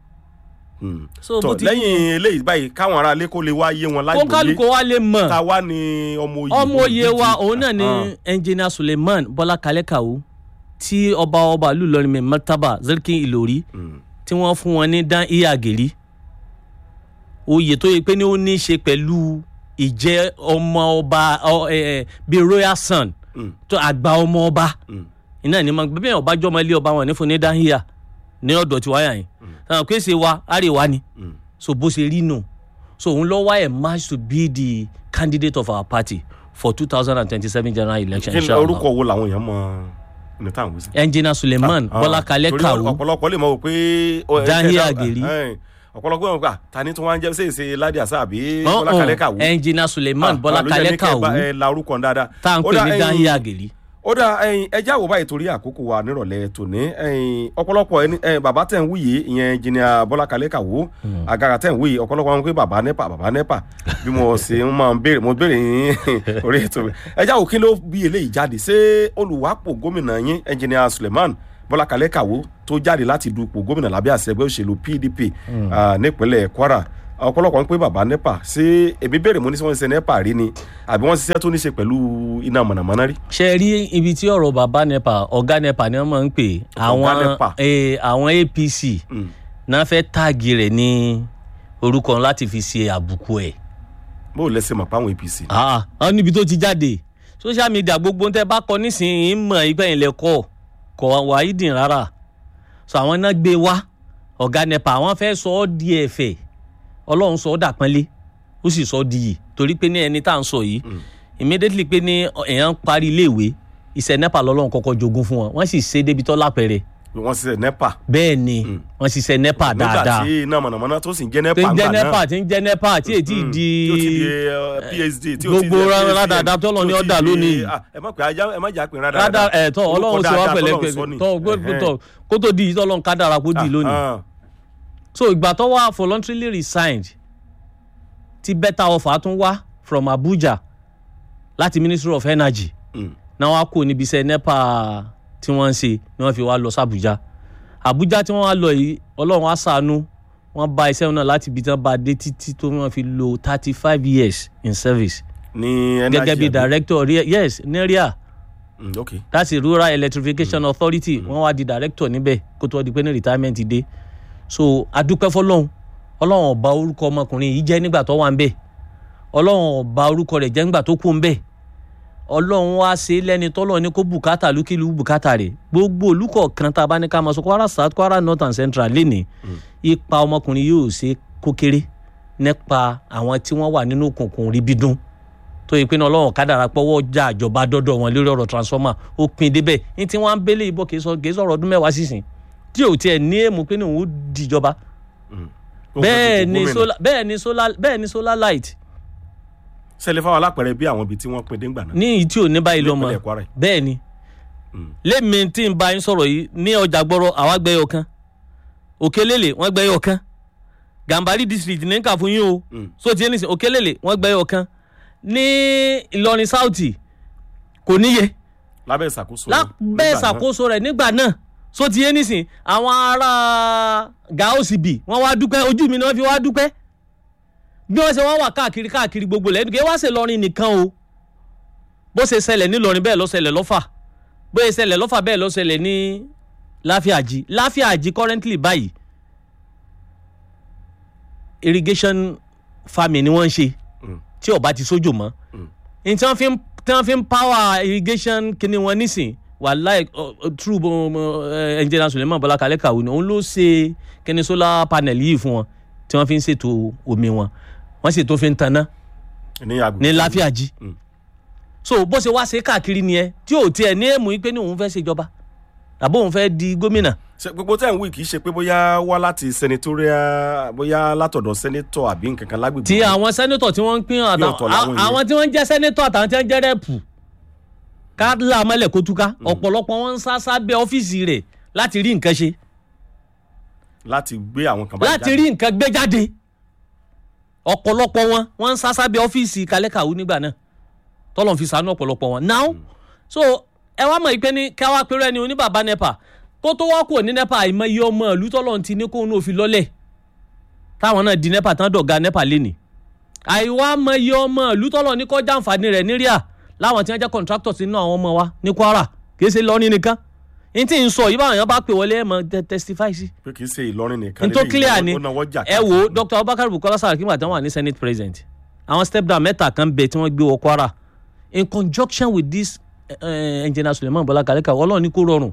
so tọ bó ti lẹ́yìn eléyìí báyìí káwọn ará ilé kó lè wá yé wọn kó lágbóyé kálukó wa lè mọ̀ ta wá ní ọmọ oyè ọmọ oyè wa òun náà ni Ah. engineer suleiman bọ́lá kalẹ́kàwó tí ọba ọba ìlú Ìlọrin mi mọ́tàbà zirkin ìlórí tí wọ́n fún wọn ní dán iya gèrí oyè tó yẹ pé ní ó ní í ṣe pẹ̀lú ìjẹ́ ọmọ ọba ọ, ẹ, ẹ, bíi royal son tó àgbà ọmọ ọba iná ní ma bẹ́ẹ̀ ọba jọmọ ilé ọba wọn ní fún ní dán iya ní ọ̀dọ̀ tí wáyà yìí sàn pé ṣe wa àríwá ni so bó ṣe rí nù so òun lọ wá ẹ̀ match to be the candidate of our party for two thousand and twenty-seven general election. kí ni inshallah. orúkọ wo làwọn èèyàn mọ ní táwọn wí sí. engineer suleiman Ah, bọ́lá kalẹ́ torí kàwó ọ̀pọ̀lọpọ̀ lè mọ̀ wò pé. ó- Dahi ẹ- ẹ- Ageri. ẹ- ọ̀pọ̀lọpọ̀ lè mọ̀ pé ah, ta ni tí wọ́n á jẹ́ ṣèṣe ládìí àṣà àbí Ọ̀hún, bọ́lá kalẹ́ kàwó. engineer suleiman Ah, bọ́lá ló jẹ́ kalẹ́ ní kẹ́ ẹ kàwó bá- ẹ la orúkọ ń dáadáa. tá à ń Ó pè dà, ní ẹyin- dahi ageli ó dà ẹyin ẹjẹ́ àwòbá ìtorí àkókò wa nírọ̀lẹ́ tòní ẹyin ọ̀pọ̀lọpọ̀ ẹni ẹyin bàbá tẹ̀ ń wúyè ìyẹn jìnnìà bọ́lá kalẹ́ kàwó àgàrà tẹ̀ ń wúyè ọ̀pọ̀lọpọ̀ wọn pé bàbá nepa bàbá nepa bí mo ṣe ń máa ń béèrè mo béèrè yín orí ètò mi ẹjẹ́ àwò kí ló bí eléyìí jáde ṣé olùwàpò gómìnà yín ẹnjìnìà suleiman bọ́lá kalẹ́ kàwó tó jáde láti dupò gómìnà lábẹ́ àṣẹ ẹgbẹ́ òṣèlú pdp ah, nípínlẹ̀ kwara ọ̀pọ̀lọpọ̀ ń pé bàbá nepa ṣé èmi béèrè mo ní sọ wọn ṣe nepa rí ni àbí wọ́n ṣiṣẹ́ tó ní ṣe pẹ̀lú iná mọ̀nàmọ́ná rí. ṣe rí ibi tí ọ̀rọ̀ bàbá nepa ọ̀gá nepa ni wọ́n máa ń pè àwọn Nepa. eh, àwọn apc Mm. náà fẹ́ táàgì rẹ̀ ní orúkọ láti fi ṣe àbùkù ẹ̀ bó o lẹ́sẹ̀ mọ̀ páwọn apc. ah ah, níbi tó ti jáde social media gbogbo ń tẹ́ bá kọ nísìnyí ń mọ̀ ìgbà yẹn lẹ kọ́ kọ́ wàhídìn rárá so àwọn náà gbé wá ọ̀gá nepa àwọn fẹ́ sọ ọ́ di ẹ̀fẹ̀ ọlọ́run sọ ọ́ dàpọ́nlé ó sì sọ ọ́ di yìí torí pé ní ẹni tá à ń sọ yìí immediately pé ní èèyàn ń parí iléèwé iṣẹ́ nepa lọ́lọ́run kọ́kọ́ jogún fún wọn wọ́n sì ṣe débi tó lápẹ̀rẹ̀ wọ́n ṣiṣẹ́ nepa. bẹ́ẹ̀ ni wọ́n ṣiṣẹ́ nepa nígbà dáadáa tí iná mọ̀nàmọ́ná tó sì ń jẹ́ nepa tí ń jẹ́ ńgbà náà. nepa tí ń jẹ́ nepa tí èyí Mm. di tí ó ti di eh, phd tí ó ti gbogbo di rárá PhD, dáadáa tọ́lọ́ ní tí ó ti ọ̀dà di- lónìí. ah, ẹ má pè ajá ẹ má jà pé rárá rádà ẹ tọ Ọlọ́run sì wá pẹ̀lẹ́ pẹ̀lẹ́ tọ Ẹ̀hẹ́n. tọ kó tó di ìtọ́lọ́run ká dára kó di lónìí Ah, so ìgbà tó wá voluntarily resigned ti better offer tún wá from Abuja láti Ministry of Energy mm. náà wá kó níbi iṣẹ́ NEPA tí wọ́n ń ṣe ni wọ́n fi wá lọ sí Abuja Abuja tí wọ́n wá lọ yìí Ọlọ́run á ṣàánú wọ́n bá iṣẹ́ náà láti ibi tí wọ́n bá dé títí tó wọ́n fi lo thirty five years in service ní energy gẹ́gẹ́ bí àbí? director rea- yes neria Mm, ok that's a rural electrification authority wọ́n wá di director níbẹ̀ kó tó di pé ní retirement dé so adúpẹ́ fọlọ́hún ọlọ́run ọba orúkọ ọmọkùnrin yìí jẹ́ nígbà tó wà ń bẹ̀ ọlọ́run ọba orúkọ rẹ̀ jẹ́ nígbà tó kú ń bẹ̀ ọlọ́run wá ṣe é lẹ́ni tọ́lọ́ ní kó bùkátà lúkìlú bùkátà rẹ̀ gbogbo olùkọ́ kan tá a bá ní ká máa sọ kwara south kwara north and central lénìí ipa ọmọkùnrin yóò ṣe kó kéré nípa àwọn tí wọ́n wà nínú òkùnkùn rí bídún tó yẹ pé ní ọlọ́run kádàrá pọ́wọ́ já àjọba dọ́dọ̀ wọn lórí ọ̀rọ̀ transformer ó pin débẹ̀ ní tí wọ́n á ń bẹ́lẹ̀ ìbọn kì í sọ kì í sọ̀rọ̀ ọdún mẹ́wàá sísìn tí ò tiẹ̀ ní èèmù pé ní òun ó dìjọba Ó fẹ́ bẹ́ẹ̀ dupò ni gómìnà. solar bẹ́ẹ̀ ni solar bẹ́ẹ̀ ni solar light ṣẹlẹ̀ fáwọn alápẹ̀rẹ̀ bí àwọn ibi tí wọ́n pin déngbà náà ní ìyí tí ò ní báyìí lọ́mọ nípínlẹ̀ Kwara yìí. bẹ́ẹ̀ ni Mm. lẹ́mi tí ń bá yín sọ̀rọ̀ yìí ní ọjà gbọ́rọ̀ àwa gbẹ́yọ̀ kan òkèlélè wọ́n gbẹ́yọ̀ kan gàmbàrí district ní kà fún yín o Mm. so ti ẹni sìn òkèlélè wọ́n gbẹ́yọ̀ kan ní Ìlọrin South kò níye lábẹ́ ìṣàkóso lábẹ́ nígbà náà. ìṣàkóso rẹ̀ nígbà náà so ti yé nísìn àwọn ará gaosibi wọ́n wá dúpẹ́ ojú mi ni wọ́n fi wá dúpẹ́ bí wọ́n ṣe wá wà káàkiri káàkiri gbogbo lẹ́nu kí wọ́n ṣe lọrin nìkan o bó ṣe ṣẹlẹ̀ nílọrin bẹ́ẹ̀ ló ṣẹlẹ̀ lọ́fà bó ṣe ṣẹlẹ̀ lọ́fà bẹ́ẹ̀ ló ṣẹlẹ̀ ní láfíàjì láfíàjì currently báyìí irrigation farming ni wọ́n ń ṣe Mm. tí ó bá ti sójò mọ́ n tí wọ́n fi ń tí wọ́n fi ń power irrigation kíni wọn nísìn wàláì true engineer Suleiman Bọ́lá Kalẹ́ Kàwé ni òun ló ṣe kíni solar panel yìí fún wọn tí wọ́n fi ń ṣètò omi wọn wọ́n sì tó fi ń taná ní agbègbè ní láfíàjì Mm. so bó ṣe wá ṣe káàkiri nìyẹn tí ò tiẹ̀ ní èmù yìí pé ní òun fẹ́ ṣèjọba àbó òun fẹ́ di gómìnà Ṣé gbogbo tẹ́ ń wí kì í ṣe pé bóyá wá láti senatorial bóyá látọ̀dọ̀ senator àbí nǹkan kan lágbègbè tí wọn. àwọn sẹ́nẹ́tọ̀ tí wọ́n ń pín Bí ọ̀tọ̀ làwọn àtàwọn yẹn. àwọn tí wọ́n ń jẹ́ sẹ́nẹ́tọ̀ àtàwọn tí wọ́n ń jẹ́ rẹ́pù kádìlà mọ́lẹ̀ kó túká ọ̀pọ̀lọpọ̀ wọn ń sá sábẹ́ ọ́fíìsì rẹ̀ láti rí nǹkan ṣe láti gbé àwọn kan báyìí láti rí nǹkan gbé jáde ọ̀pọ̀lọpọ̀ wọn wọ́n ń sá sábẹ́ ọ́fíìsì Kalẹ́ Kàwé nígbà náà tọ́lọ̀ fi sànú ọ̀pọ̀lọpọ̀ wọn now so ẹ wá mọ̀ ìpè ní káwá pẹ̀lú ẹni oní bàbá nepa kó tó wá kúrò ní nepa àìmọye ọmọ ìlú tọ́lọ̀ ti ní kóun náà fi lọ́lẹ̀ táwọn náà di nepa tán dọ̀gá nepa lénìí àìwá mọye ọmọ ìlú tọ́lọ̀ ní kọjá àǹfààní rẹ̀ níríà láwọn tí wọ́n jẹ́ contractors nínú àwọn ọmọ wa ní Kwara kì í ṣe lọ́rin nìkan n tí ń sọ yìí báwọn èèyàn bá pè wọlé ẹ̀ mọ́ tẹ- testify sí pé kì í ṣe Ìlọrin nìkan n tó lélẹ́yìí, clear ó- ni ó náwó jà ẹ wo káàkiri. Dr. Abubakar Bukola Saraki nígbà tí wọ́n wà ní senate president àwọn step down mẹ́ta kan bẹ tí wọ́n gbé wọ Kwara in conjunction with this uh, engineer Suleiman Bọ́lá Kalẹ́ Kàwé Ọlọ́run ní kó rọrùn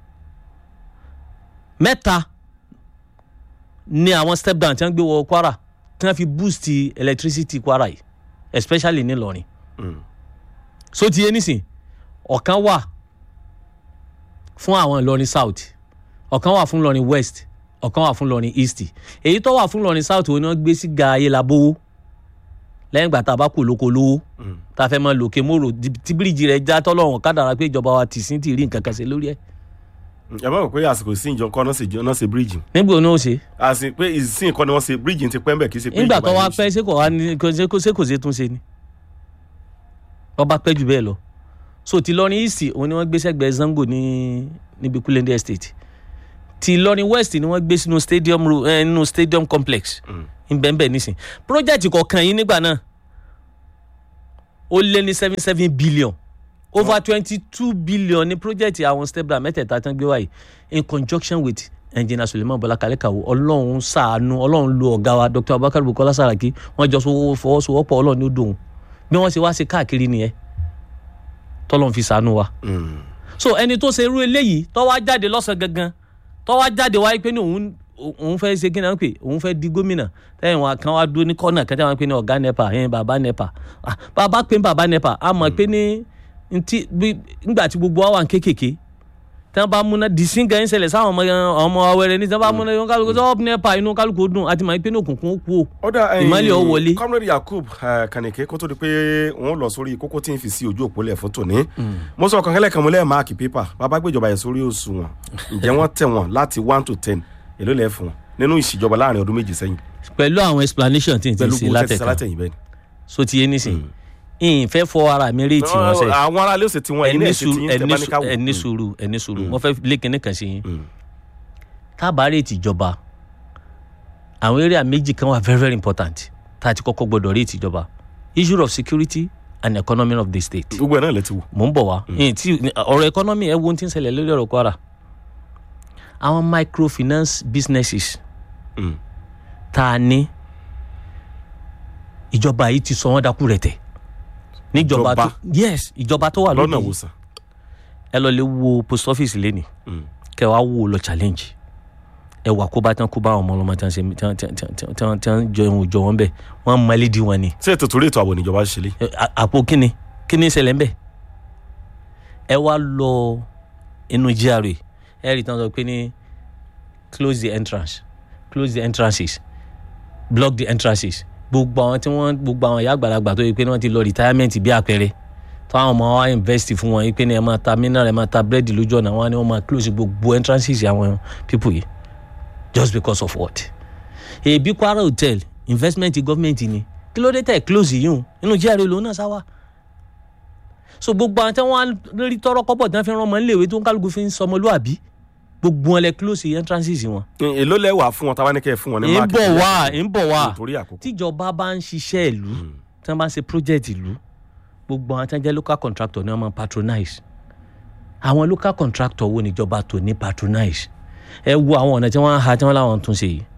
mẹ́ta ni àwọn step down tí wọ́n gbé wọ Kwara tí wọ́n fi boost electricity Kwara yìí especially ní Ìlọrin Mm. so ti yé nísìn ọ̀kan wà fún àwọn ìlọrin south ọ̀kan wà fún ìlọrin west ọ̀kan wà fún ìlọrin east èyí tó wà fún ìlọrin south òun ni wọ́n gbé sí ga ayélabówó lẹ́yìn ìgbà tá a bá kú lóko lówó tá a fẹ́ máa lòkè mòrò tí bíríìjì rẹ̀ já tọ́lọ́run kádàrá pé ìjọba wa tì sí ti rí nǹkan kan ṣe lórí ẹ̀ ẹ má rò pé àsìkò sí ìjọ kan náà ṣe náà ṣe bíríìjì nígbà òun ó ṣe àsì pé ìsìn nǹkan ni wọ́n ṣe bíríìjì ti pẹ́ ń bẹ̀ kì í ṣe pé nígbà ìjọba tó wá yìí ṣe. pẹ́ ṣé kò wá ní kò ṣe kò ṣe kò ṣe tún ṣe ni wọ́n bá pẹ́ jù bẹ́ẹ̀ lọ so ti lọrin east òun ni wọ́n gbé sẹ́gbẹ̀ẹ́ zango ní níbi kulende estate ti lọrin west ni wọ́n gbé sínú stadium ro- eh, nínú stadium complex nbẹ̀nbẹ̀ nísìn project kọ̀ọ̀kan yìí nígbà náà ó lé ní seven seven billion over twenty two billion ní project àwọn stepla mẹ́tẹ̀ẹ̀ta tán gbé wáyé in conjunction with engineer suleiman bọlá kalẹ́kàwó ọlọ́run ṣàánú ọlọ́run lo ọ̀gá wa dr abubakar bukola saraki wọ́n jọ sọ- fọwọ́sowọ́pọ̀ ọlọ́run ní ó dòun bí wọ́n ṣe wá ṣe káàkiri nìyẹn tọ́lọ́run fi ṣàánú wa Mm. so ẹni tó ṣe irú eléyìí tó wá jáde lọ́sàn gangan tó wá jáde wáyé pé ní òun òun fẹ́ ṣe kí ni wọ́n pè òun fẹ́ di gómìnà tẹ́yìn wọn kan wá dúró ní kọ́nà kẹ́tẹ́ wọn pé ní ọ̀gá nepa ẹ̀yìn bàbá nepa Ah, bàbá pé ní bàbá nepa a mọ̀ pé ní ntí bí nígbà tí gbogbo wa wà ní kékèké tí wọ́n bá múná dìísín gan ṣẹlẹ̀ sáwọn ọmọ ọmọ awẹrẹ ní tí wọ́n bá múná inú kálukú tó nepa inú kálukú ó dùn àti mọ̀ pé ní òkùnkùn ó kú o ọ̀dà Ìmọ́lẹ̀ ó wọlé. comrade yakub eh, kànìké kó tó di pé wọ́n lọ sórí kókó tí ń fi sí ojú òpó lẹ̀ fún tòní mo sọ ọ̀kan kẹ́lẹ́kan mo lẹ́ẹ̀ máàkì pépà bàbá gbéjọba yẹn sórí òṣùwọ̀n ǹjẹ́ wọ́n tẹ̀ wọ́n láti one to ten èló lẹ́ fún wọn nínú ìṣèjọba láàrin ọdún méjì sẹ́yìn pẹ̀lú àwọn explanation tí n ti pẹ̀lú ṣe gbogbo tẹ́tí látẹ̀ka sálátẹ̀yìn bẹ́ẹ̀ ni. so ti yé nísìnyí ìfẹ́ fọ ara mi rí tí wọ́n sẹ́yìn. àwọn aráalé òsè tí wọ́n ẹ̀yin ẹni náà ṣe tí sùúrù yín tẹ́ bá ní ká wò. ẹni sùúrù ẹni sùúrù mo fẹ́ lé kinní kan sí yín Mm. tábàárẹ̀ tìjọba àwọn area méjì kan wà very very important tá a ti kọ́kọ́ gbọ́dọ̀ rí tìjọba issue of security and economy of the state gbogbo ẹ̀ náà lẹ ti wò. mò ń bọ̀ wá Ìyẹn tí ọ̀rọ̀ economy ẹ̀ wo ohun tí ń ṣẹlẹ̀ lórí ọ̀rọ̀ kwara àwọn microfinance businesses Mm. tá a ní ìjọba yìí ti sọ wọ́n dákú rẹ̀ tẹ̀ níjọba tó Ìjọba? yes ìjọba tó wà lọ́nà lóde wòsàn. ẹ lọ lè wo post office lẹ́nìí Mm. kẹ wàá wò lọ challenge ẹ wà kó bá tán kó bá àwọn ọmọ ọlọmọ tí wọn ṣe tí wọn tí wọn tí wọn tí wọn tí wọn jọ ìwọ̀n jọ wọn bẹ wọn mọlẹ di wọn ni ṣé ètò torí ètò ààbò níjọba ṣe lé. Ẹ, à- àpò kíni kíni ṣẹlẹ̀ ń bẹ̀ ẹ wá lọ inú GRA ẹ rí i tán sọ pé ní close the entrance close the entrances block the entrances gbogbo àwọn tí wọn gbogbo àwọn ìyá àgbàlagbà tó yẹ pé ní wọn ti lọ retirement bí àpẹẹrẹ táwọn ọmọ wa invest fún wọn yìí pé ní ẹ máa ta mineral ẹ máa ta búrẹ́dì lójú ọ̀nà wọn ni wọ́n máa close gbogbo entrances àwọn people yìí just because of what? èbí Kwara hotel investment government ni kí ló dé tẹ̀ close yìí hùn inú GRA lòun náà sá wa so gbogbo àwọn tí wọ́n á rí tọrọ kọ́bọ̀ tí wọ́n fi rán ọmọ níléèwé tó ń kálukú fi ń sọmọlúàbí gbogbo wọn lẹ close entrances wọn. èló lẹ wà fún wọn táwa ní kẹ́ ẹ fún wọn ní ń máàkì. bọ̀ wá ń bọ̀ wá nítorí àkókò. tíjọba bá ń ṣiṣẹ́ ìlú tí wọ́n bá ń ṣe project ìlú gbogbo àwọn tí wọ́n jẹ́ local contractor ni wọ́n máa patronize àwọn local contractor wo níjọba tó ní patronize ẹ wo àwọn ọ̀nà tí wọ́n ń ha tí wọ́n láwọn tún ṣe yìí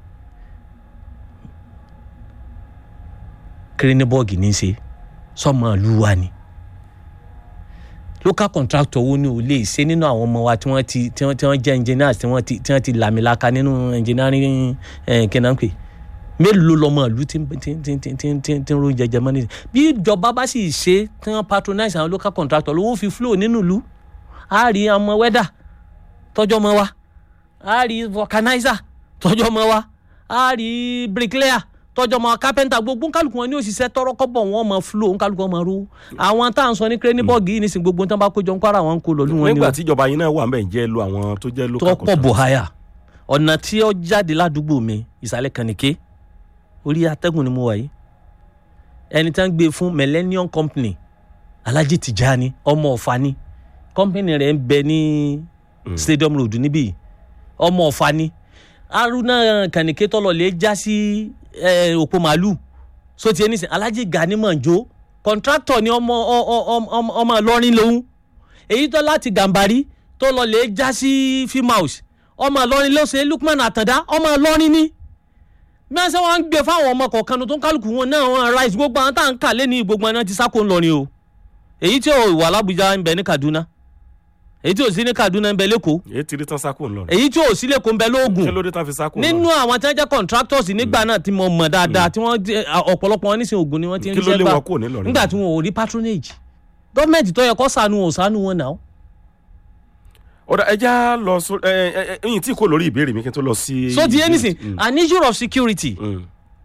kíríníbọ́ọ̀gì ní í ṣe sọ́mọ ìlú wa ni local contractor wo ni ò lè ṣe nínú àwọn ọmọ wa tí wọ́n ti tí wọ́n tí wọ́n jẹ́ engineers tí wọ́n ti tí wọ́n ti làmìlaka nínú engineering ẹ̀ kínnápè mélòó lọmọ ìlú tí tí tí tí tí tí tí ń ro jẹjẹ mọ́ nísìnyí bí ìjọba bá sì ṣe tí wọ́n patronize àwọn local contractor lówó fi flow nínú ìlú á rí ọmọ wẹ́dà tọ́jọ́ mọ́ wa á rí vulcanizer tọ́jọ́ mọ́ wa á rí bricklayer tọ́jọ́ mọ́ carpenter gbogbo nkálukú wọn ní òṣìṣẹ́ tọrọ kọ́bọ̀ wọn mọ flow nkálukú wọn mọ ro àwọn tá à ń sọ ní kírẹ́nìbọ́ọ̀gì yìí nísìnyí gbogbo tán bá kójọ ń kwara wọn kó lọ lù wọn ni nígbà o tí ìjọba yín náà wà mẹ́rin jẹ́ lo àwọn tó jẹ́ local tọ́pọ̀ bùháyà ọ̀nà tí ó jáde ládùúgbò mi ìsàlẹ̀ kànìké orí atẹ́gùn ni mo wà yìí ẹni tí wọ́n gbé fún millennium company alhaji tijani ọmọ ọ̀fà ni company rẹ̀ ń bẹ ní stadium road níbí yìí. ọmọ ọ̀fà ni haruna kànìké tọ́lọ̀ lè já sí eh, òpó màálù so ti ẹni sìn alhaji gani manjo contractor ni ọmọ ọ- ọ- ọ- ọmọ ọmọ ìlọrin lòun èyí tó láti gàmbàrí tó lọ lè já sí fimaus ọmọ ìlọrin ló ṣe lukman àtàndá ọmọ ìlọrin ni bí wọ́n ṣe wọ́n ń gbé fáwọn ọmọ kọ̀ọ̀kan tó ń kálukú wọn náà wọ́n rice gbogbo àwọn tá à ń kà lé ní gbogbo àwọn ti sáko ńlọrin o èyí tí ò wà lábújá ń bẹ ní kaduna èyí tí ò sí ní kaduna ń bẹ lẹ́kọ̀ọ́ èyí ti rí tán sákò ńlọrọ̀ èyí tí ò sí lẹ́kọ̀ọ́ ń bẹ lóògùn kí ló dé tán fi sákò nínú ńlọrọ̀ àwọn tí wọ́n jẹ́ contractors nígbà náà tí mo mọ̀ dáadáa tí wọ́n jẹ́- ọ̀pọ̀lọpọ̀ wọn nísìnyí ògùn ni wọ́n ti ń kí ló ríṣẹ́ lé gbà wọn kúrò nílọrin nígbà tí wọn ò rí patronage gọ́ọ̀mẹ̀ntì tó yẹ kó ṣàánú wọn ò ṣàánú wọn náà ọ̀dà ẹja lọ sọ ẹ ẹ ẹ ẹyìn tí kò lórí ìbéèrè mi kí n tó lọ sí. so ti yé nísìn Mm, an issue of security mm,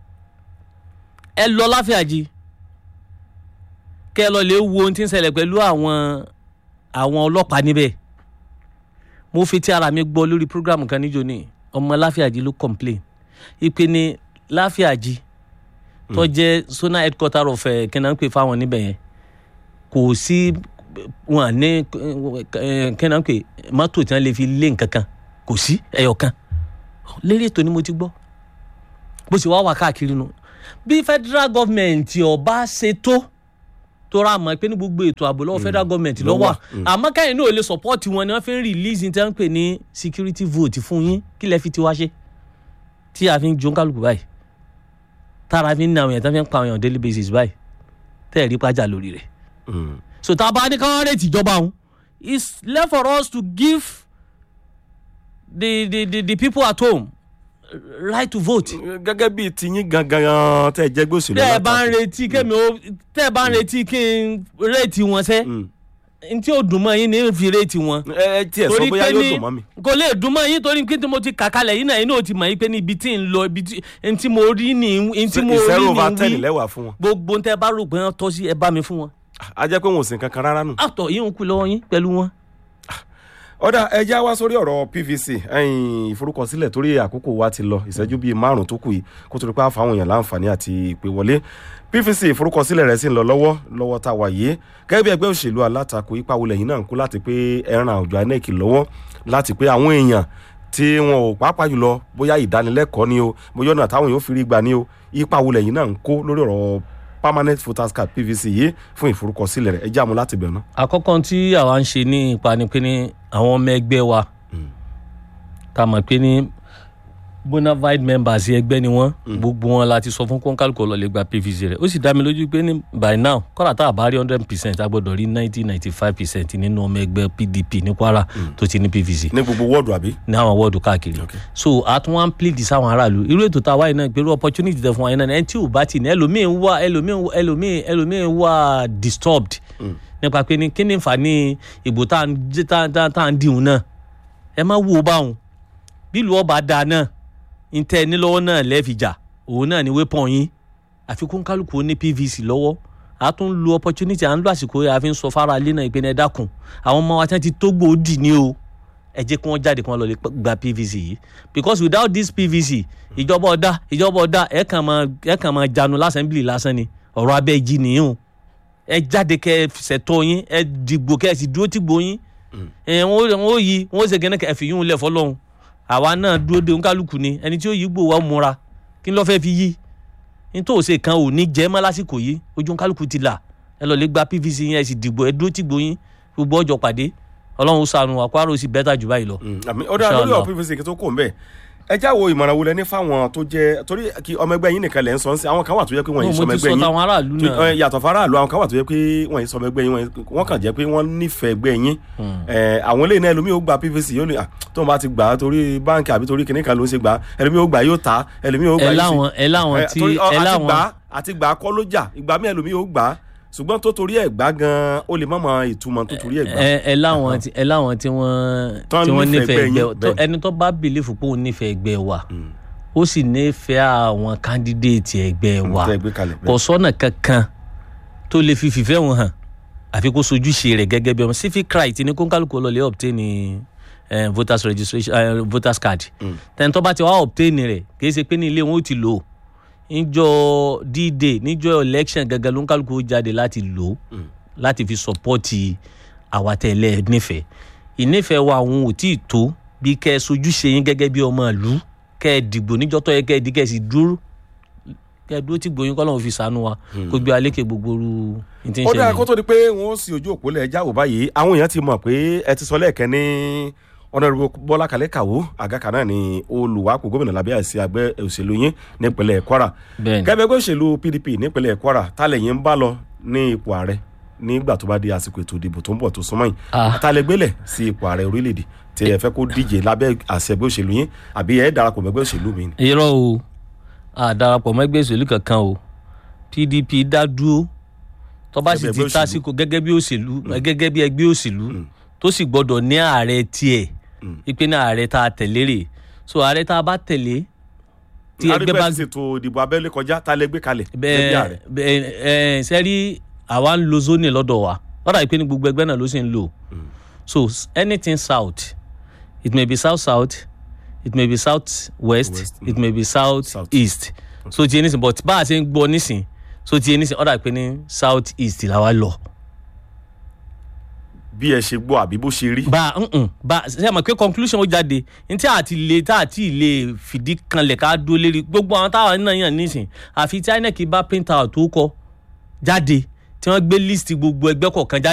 ẹ lọ láfíàjì kẹ ẹ lọ lè wo ohun tí ń ṣẹlẹ̀ pẹ̀lú àwọn àwọn ọlọ́pàá níbẹ̀ mo fi ti ara mi gbọ́ lórí program kan níjó ní ọmọ láfíàjì ló complain ìpè ní láfíàjì tó jẹ́ zonal headquarter of ẹ̀ kí n náà ń pè fáwọn níbẹ̀ yẹn kò sí wọn ní eh, kí n náà ń pè mọ́tò tí wọ́n lè fi lé nǹkan kan kò sí ẹyọ kan lérí ètò ni mo ti gbọ́ bó ṣe wá wà káàkiri nu bí federal government ọba ṣe tó tó ra mọ̀ pé ní gbogbo ètò ààbò lọ́wọ́ federal government ló ló wà. wà àmọ́ káyìn náà ò lè support wọn ni wọ́n fi ń release ní tí wọ́n ń pè ní security vote fún yín kí lẹ fi tiwa ṣe tí a fi ń jó kálukú báyìí tára fi ń na àwọn èèyàn tí wọ́n fi ń pa àwọn èèyàn daily basis báyìí tẹ́ ẹ̀ rí pàjá lórí rẹ̀ mm. so tá a bá ní káwọn rèé tìjọba òun it's left for us to give the the the, the people at home right to vote. gẹ́gẹ́ bíi tiyín gangan tẹ́ ẹ jẹ́ gbèsè tẹ́ ẹ bá ń retí kémi ó tẹ́ ẹ bá ń retí kí n réètì wọn sẹ́ n tí ó dùn mọ́ yín ní fi réètì wọn. ẹ ẹ tiẹ̀ sọ bóyá yóò dùn mọ́ mi. kò lè dùn mọ́ yín torí pé tí mo ti kà kalẹ̀ yín náà yín náà ti mọ̀ yín pé níbi tí ń lọ ibi tí n tí mo rí ní n tí mo rí zero over ní ten wí lẹ́wà fún wọn. gbogbo ń tẹ́ bá rò pé wọ́n tọ́ sí ẹ bá mi fún wọn. a jẹ́ pé wọn ò sìn kankan rárá nù. àtọ̀ yín ń kú lọ́wọ́ yín pẹ̀lú wọn. ọ̀dà ẹja wá sórí ọ̀rọ̀ pvc ẹ̀yìn ìforúkọsílẹ̀ torí àkókò wa ti lọ ìṣẹ́jú bíi márùn tó kù yìí kó tó di pé àfàwọn èèyàn láǹfààní àti ìpè wọlé pvc ìforúkọsílẹ̀ rẹ̀ sì ń lọ lọ́wọ́ lọ́wọ́ tá a wà yìí gẹ́gẹ́ bí ẹgbẹ́ òṣèlú alátakò ipa wọlé yìí náà ń kó láti pé ẹran àwùjọ inec lọ́wọ́ láti pé àwọn èèyàn tí wọn ò pàápàá jùlọ bóyá ìdánilẹ́kọ̀ọ́ ni o bóyá ọ̀nà táwọn èèyàn fi rí gbà ni o ipa wọlé yìí náà ń kó lórí ọ̀rọ̀ permanent voters card pvc yìí fún ìforúkọsílẹ̀ rẹ̀ ẹ já mu láti bẹ̀rẹ̀ náà. àkọ́kọ́ tí àwa ń ṣe ní ipa ni pé ní àwọn ọmọ ẹgbẹ́ wa ká mọ̀ pé ní bona fide members ẹgbẹ́ ni wọ́n gbogbo wọn la ti sọ fún kọ́ńkálùkọ́ lọ́ọ́ lè gba pvc rẹ̀ ó sì dá mi lójú pé ní by now kọ́ra tá a bá rí hundred percent a gbọ́dọ̀ rí ninety ninety five percent nínú ọmọ ẹgbẹ́ pdp ní kwara tó ti ní pvc ní gbogbo wọ́ọ̀dù àbí. ní àwọn wọ́ọ̀dù káàkiri Okay. so a tún wá ń plead sáwọn aráàlú irú ètò tá a wáyé náà pẹ̀lú opportunity tẹ fún wa yẹn náà ẹni tí ò bá ti ní ẹlòmíì ń wá ẹlòmíì ń- ẹlòmíì ẹlòmíì ń wá disturbed nípa pé ní kí ni nfa ní ìbò tá à ń jẹ́- tá tá- tá à ń dìhun náà ẹ má wo báwọn bí ìlú ọba dáa náà ń tẹ ní lọ́wọ́ náà lẹ́ẹ̀fìjà òun náà ni wépọ̀n yín àfikún kálukú ó ní pvc lọ́wọ́ a tún lo opportunity à ń lo àsìkò yẹn a fi ń sọ fara ilé náà ìpínlẹ̀ dákun àwọn ọmọ wa tí wọ́n ti tó gbòódì ní o ẹ jẹ́ kí wọ́n jáde kí wọ́n lọ lè p- gba pvc yìí because without this pvc ìjọba ọ̀dà ìjọba ọ̀dà ẹ̀ kàn máa ẹ̀ kàn máa janu lásẹ̀ńbìlì lásán ni ọ̀rọ̀ abẹ́ ìjì nìyí o ẹ jáde kẹ ẹ ṣètò yín ẹ dìgbò kẹ ẹ sì dúró tìgbò yín ẹ wọn wọn ó yí wọn ó ṣe gẹ́nẹ́ kẹ ẹ fi yún un lẹ̀ fọlọ́hún àwa náà dúró de nkálukú ni ẹni tí ó yí gbò wá múra kí n lọ́ fẹ́ fi yí nítorí òsè kan ò ní jẹ́ mọ́ lásìkò yìí ojú nkálukú ti là ẹ lọ lè gba pvc yín ẹ sì dìgbò ẹ dúró tìgbò yín gbogbo ọjọ́ pàdé ọlọ́run ó ṣàánú wa kwara ó sì bẹ́tà jù báyìí lọ. àmì ó dára lórí Inshallah. ọ̀rọ̀ pvc kí tó kò ń bẹ̀ ẹ já wo ìmọ̀ràn wo lẹ ní fáwọn tó jẹ́ torí kí ọmọ ẹgbẹ́ yín nìkan lẹ̀ ń sọ ń sí àwọn kan wà tó yẹ pé wọ́n yìí mo sọmọ ti ẹgbẹ́ sọ yín táwọn aráàlú tó- náà ẹ, yàtọ̀ faraàlú àwọn kan wà tó yẹ pé wọ́n yìí sọmọ ẹgbẹ́ yín wọ́n- wọ́n kàn jẹ́ pé wọ́n nífẹ̀ẹ́ ẹgbẹ́ yín ẹ, àwọn eléyìí náà ẹlòmíì ó gba pvc yóò ní à, tó ń bá ti gbà á torí báǹkì àbí torí kìnìkan ló ń ṣe gbà á ẹlòmíì ó gbà yóò ta ẹlòmíì ó gbà ẹ yóò sí láwọn ẹ láwọn ẹ, tí torí, ọ, ẹ àti láwọn gbà á- àti gbà á kọ́ ló jà ìgbà míì ẹlòmíì ó gbà á ṣùgbọ́n tó torí ẹ̀ gbà gan ó lè má mọ ìtumọ̀ tó torí ẹ̀ gbà ẹ ẹ láwọn tí ẹ láwọn tí wọ́n Tán tí wọ́n nífẹ̀ẹ́ nífẹ̀ẹ́ ẹgbẹ́ ẹgbẹ́ yín, tó- bẹ́ẹ̀. ẹni tó bá bìlífù pé òun nífẹ̀ẹ́ ẹgbẹ́ wa ó sì nífẹ̀ẹ́ àwọn kándídéètì ẹgbẹ́ wa tẹ́ ẹ gbé kalẹ̀ kò bẹ́ẹ̀. sọ́nà kankan tó lè fi fìfẹ́ wọn hàn àfi kó sojúṣe rẹ̀ gẹ́gẹ́ bí ọmọ civic right ní kónkálukú lọ́lẹ̀ obtain eh, voters registration eh, voters card tẹni tó bá ti wá obtain rẹ̀ kìí ṣe pé ní ilé wọn ó ti lò ó níjọ́ d-day níjọ́ election gẹ́gẹ́ ló ń kálukú ó jáde láti lò ó láti fi sọpọ́ọ̀tì àwa tẹ̀lé nífẹ̀ẹ́ ìnífẹ̀ẹ́ wa àwọn ò tí ì tó bí kẹ́ ẹ sojúṣe yín gẹ́gẹ́ bí ọmọ ìlú kẹ́ ẹ dìgbò níjọ́ tó yẹ kẹ́ ẹ di kẹ́ ẹ sì dúró kẹ́ ẹ dúró tí gbòyìn kọ́ lọ́wọ́ fi sànú wa kó gbé alékè gbogbo ru ní tí ń ó dára ṣẹlẹ̀ kó tó di pé wọn ó sì ojú òpó lẹ̀ jáwó báyìí àwọn èèyàn ti mọ̀ pé ẹ ti sọ lẹ́ẹ̀kẹ́ ní ọ̀nàrúbó bọ́lá kalẹ̀ kàwó àgàkà náà ni olùwàpò gómìnà lábẹ́ àìsí àgbẹ̀ òṣèlú yín nípínlẹ̀ kwara bẹ́ẹ̀ni gẹ́gẹ́ bí òṣèlú pdp nípínlẹ̀ kwara tálẹ̀ yín ń bá lọ ní ipò ààrẹ nígbà tó bá di àsìkò ètò ìdìbò tó ń bọ̀ tó súnmọ́ yìí Ah. àtàlẹ́gbẹ́lẹ̀ sí ipò ààrẹ orílẹ̀-èdè tí ẹ fẹ́ kó díje lábẹ́ àṣẹ ẹgbẹ́ òṣèlú yín àbí ẹ darapọ̀ mẹ́gbẹ́ òṣèlú mi ni. irọ́ o àdarapọ̀ mẹ́gbẹ́ òṣèlú kankan o pdp dá dúró tó bá sì Ẹgbẹ́ ti òṣèlú. tásìkò gẹ́gẹ́ bí òṣèlú gẹ́gẹ́ bí ẹgbẹ́ òṣèlú tó sì gbọ́dọ̀ ní ààrẹ tiẹ̀ ipe ní ààrẹ tá a tẹ̀lé rè so ààrẹ tá a bá tẹ̀lé tí ẹgbẹ́ bá arígbẹ́ ti ṣètò ìdìbò abẹ́lé kọjá tá a lè gbé kalẹ̀ lẹ́bí ààrẹ. bẹ́ẹ̀ bẹ́ẹ̀ sẹ́rí àwa ń lo zoni lọ́dọ̀ wa lọ́dà ìpè ní gbogbo ẹgbẹ́ náà ló sì ń lò so s- anything south it may be south south it may be south west West, it may be south, South. east so ti yé nísìn but bá a ṣe ń gbọ́ nísìn so ti yé nísìn lọ́dà ìpè ní south east làwa lọ. bí ẹ ṣe gbọ́ àbí bó ṣe rí. bá a mm, bá a ṣe àmọ̀ pé conclusion ó jáde ní tí àti lè tá àti lè fìdí kanlẹ̀ ká dúró lérí gbogbo àwọn táwọn náà yàn nísìn àfi tí inec bá print out tó kọ jáde tí wọ́n gbé list gbogbo ẹgbẹ́ kọ̀ọ̀kan jáde.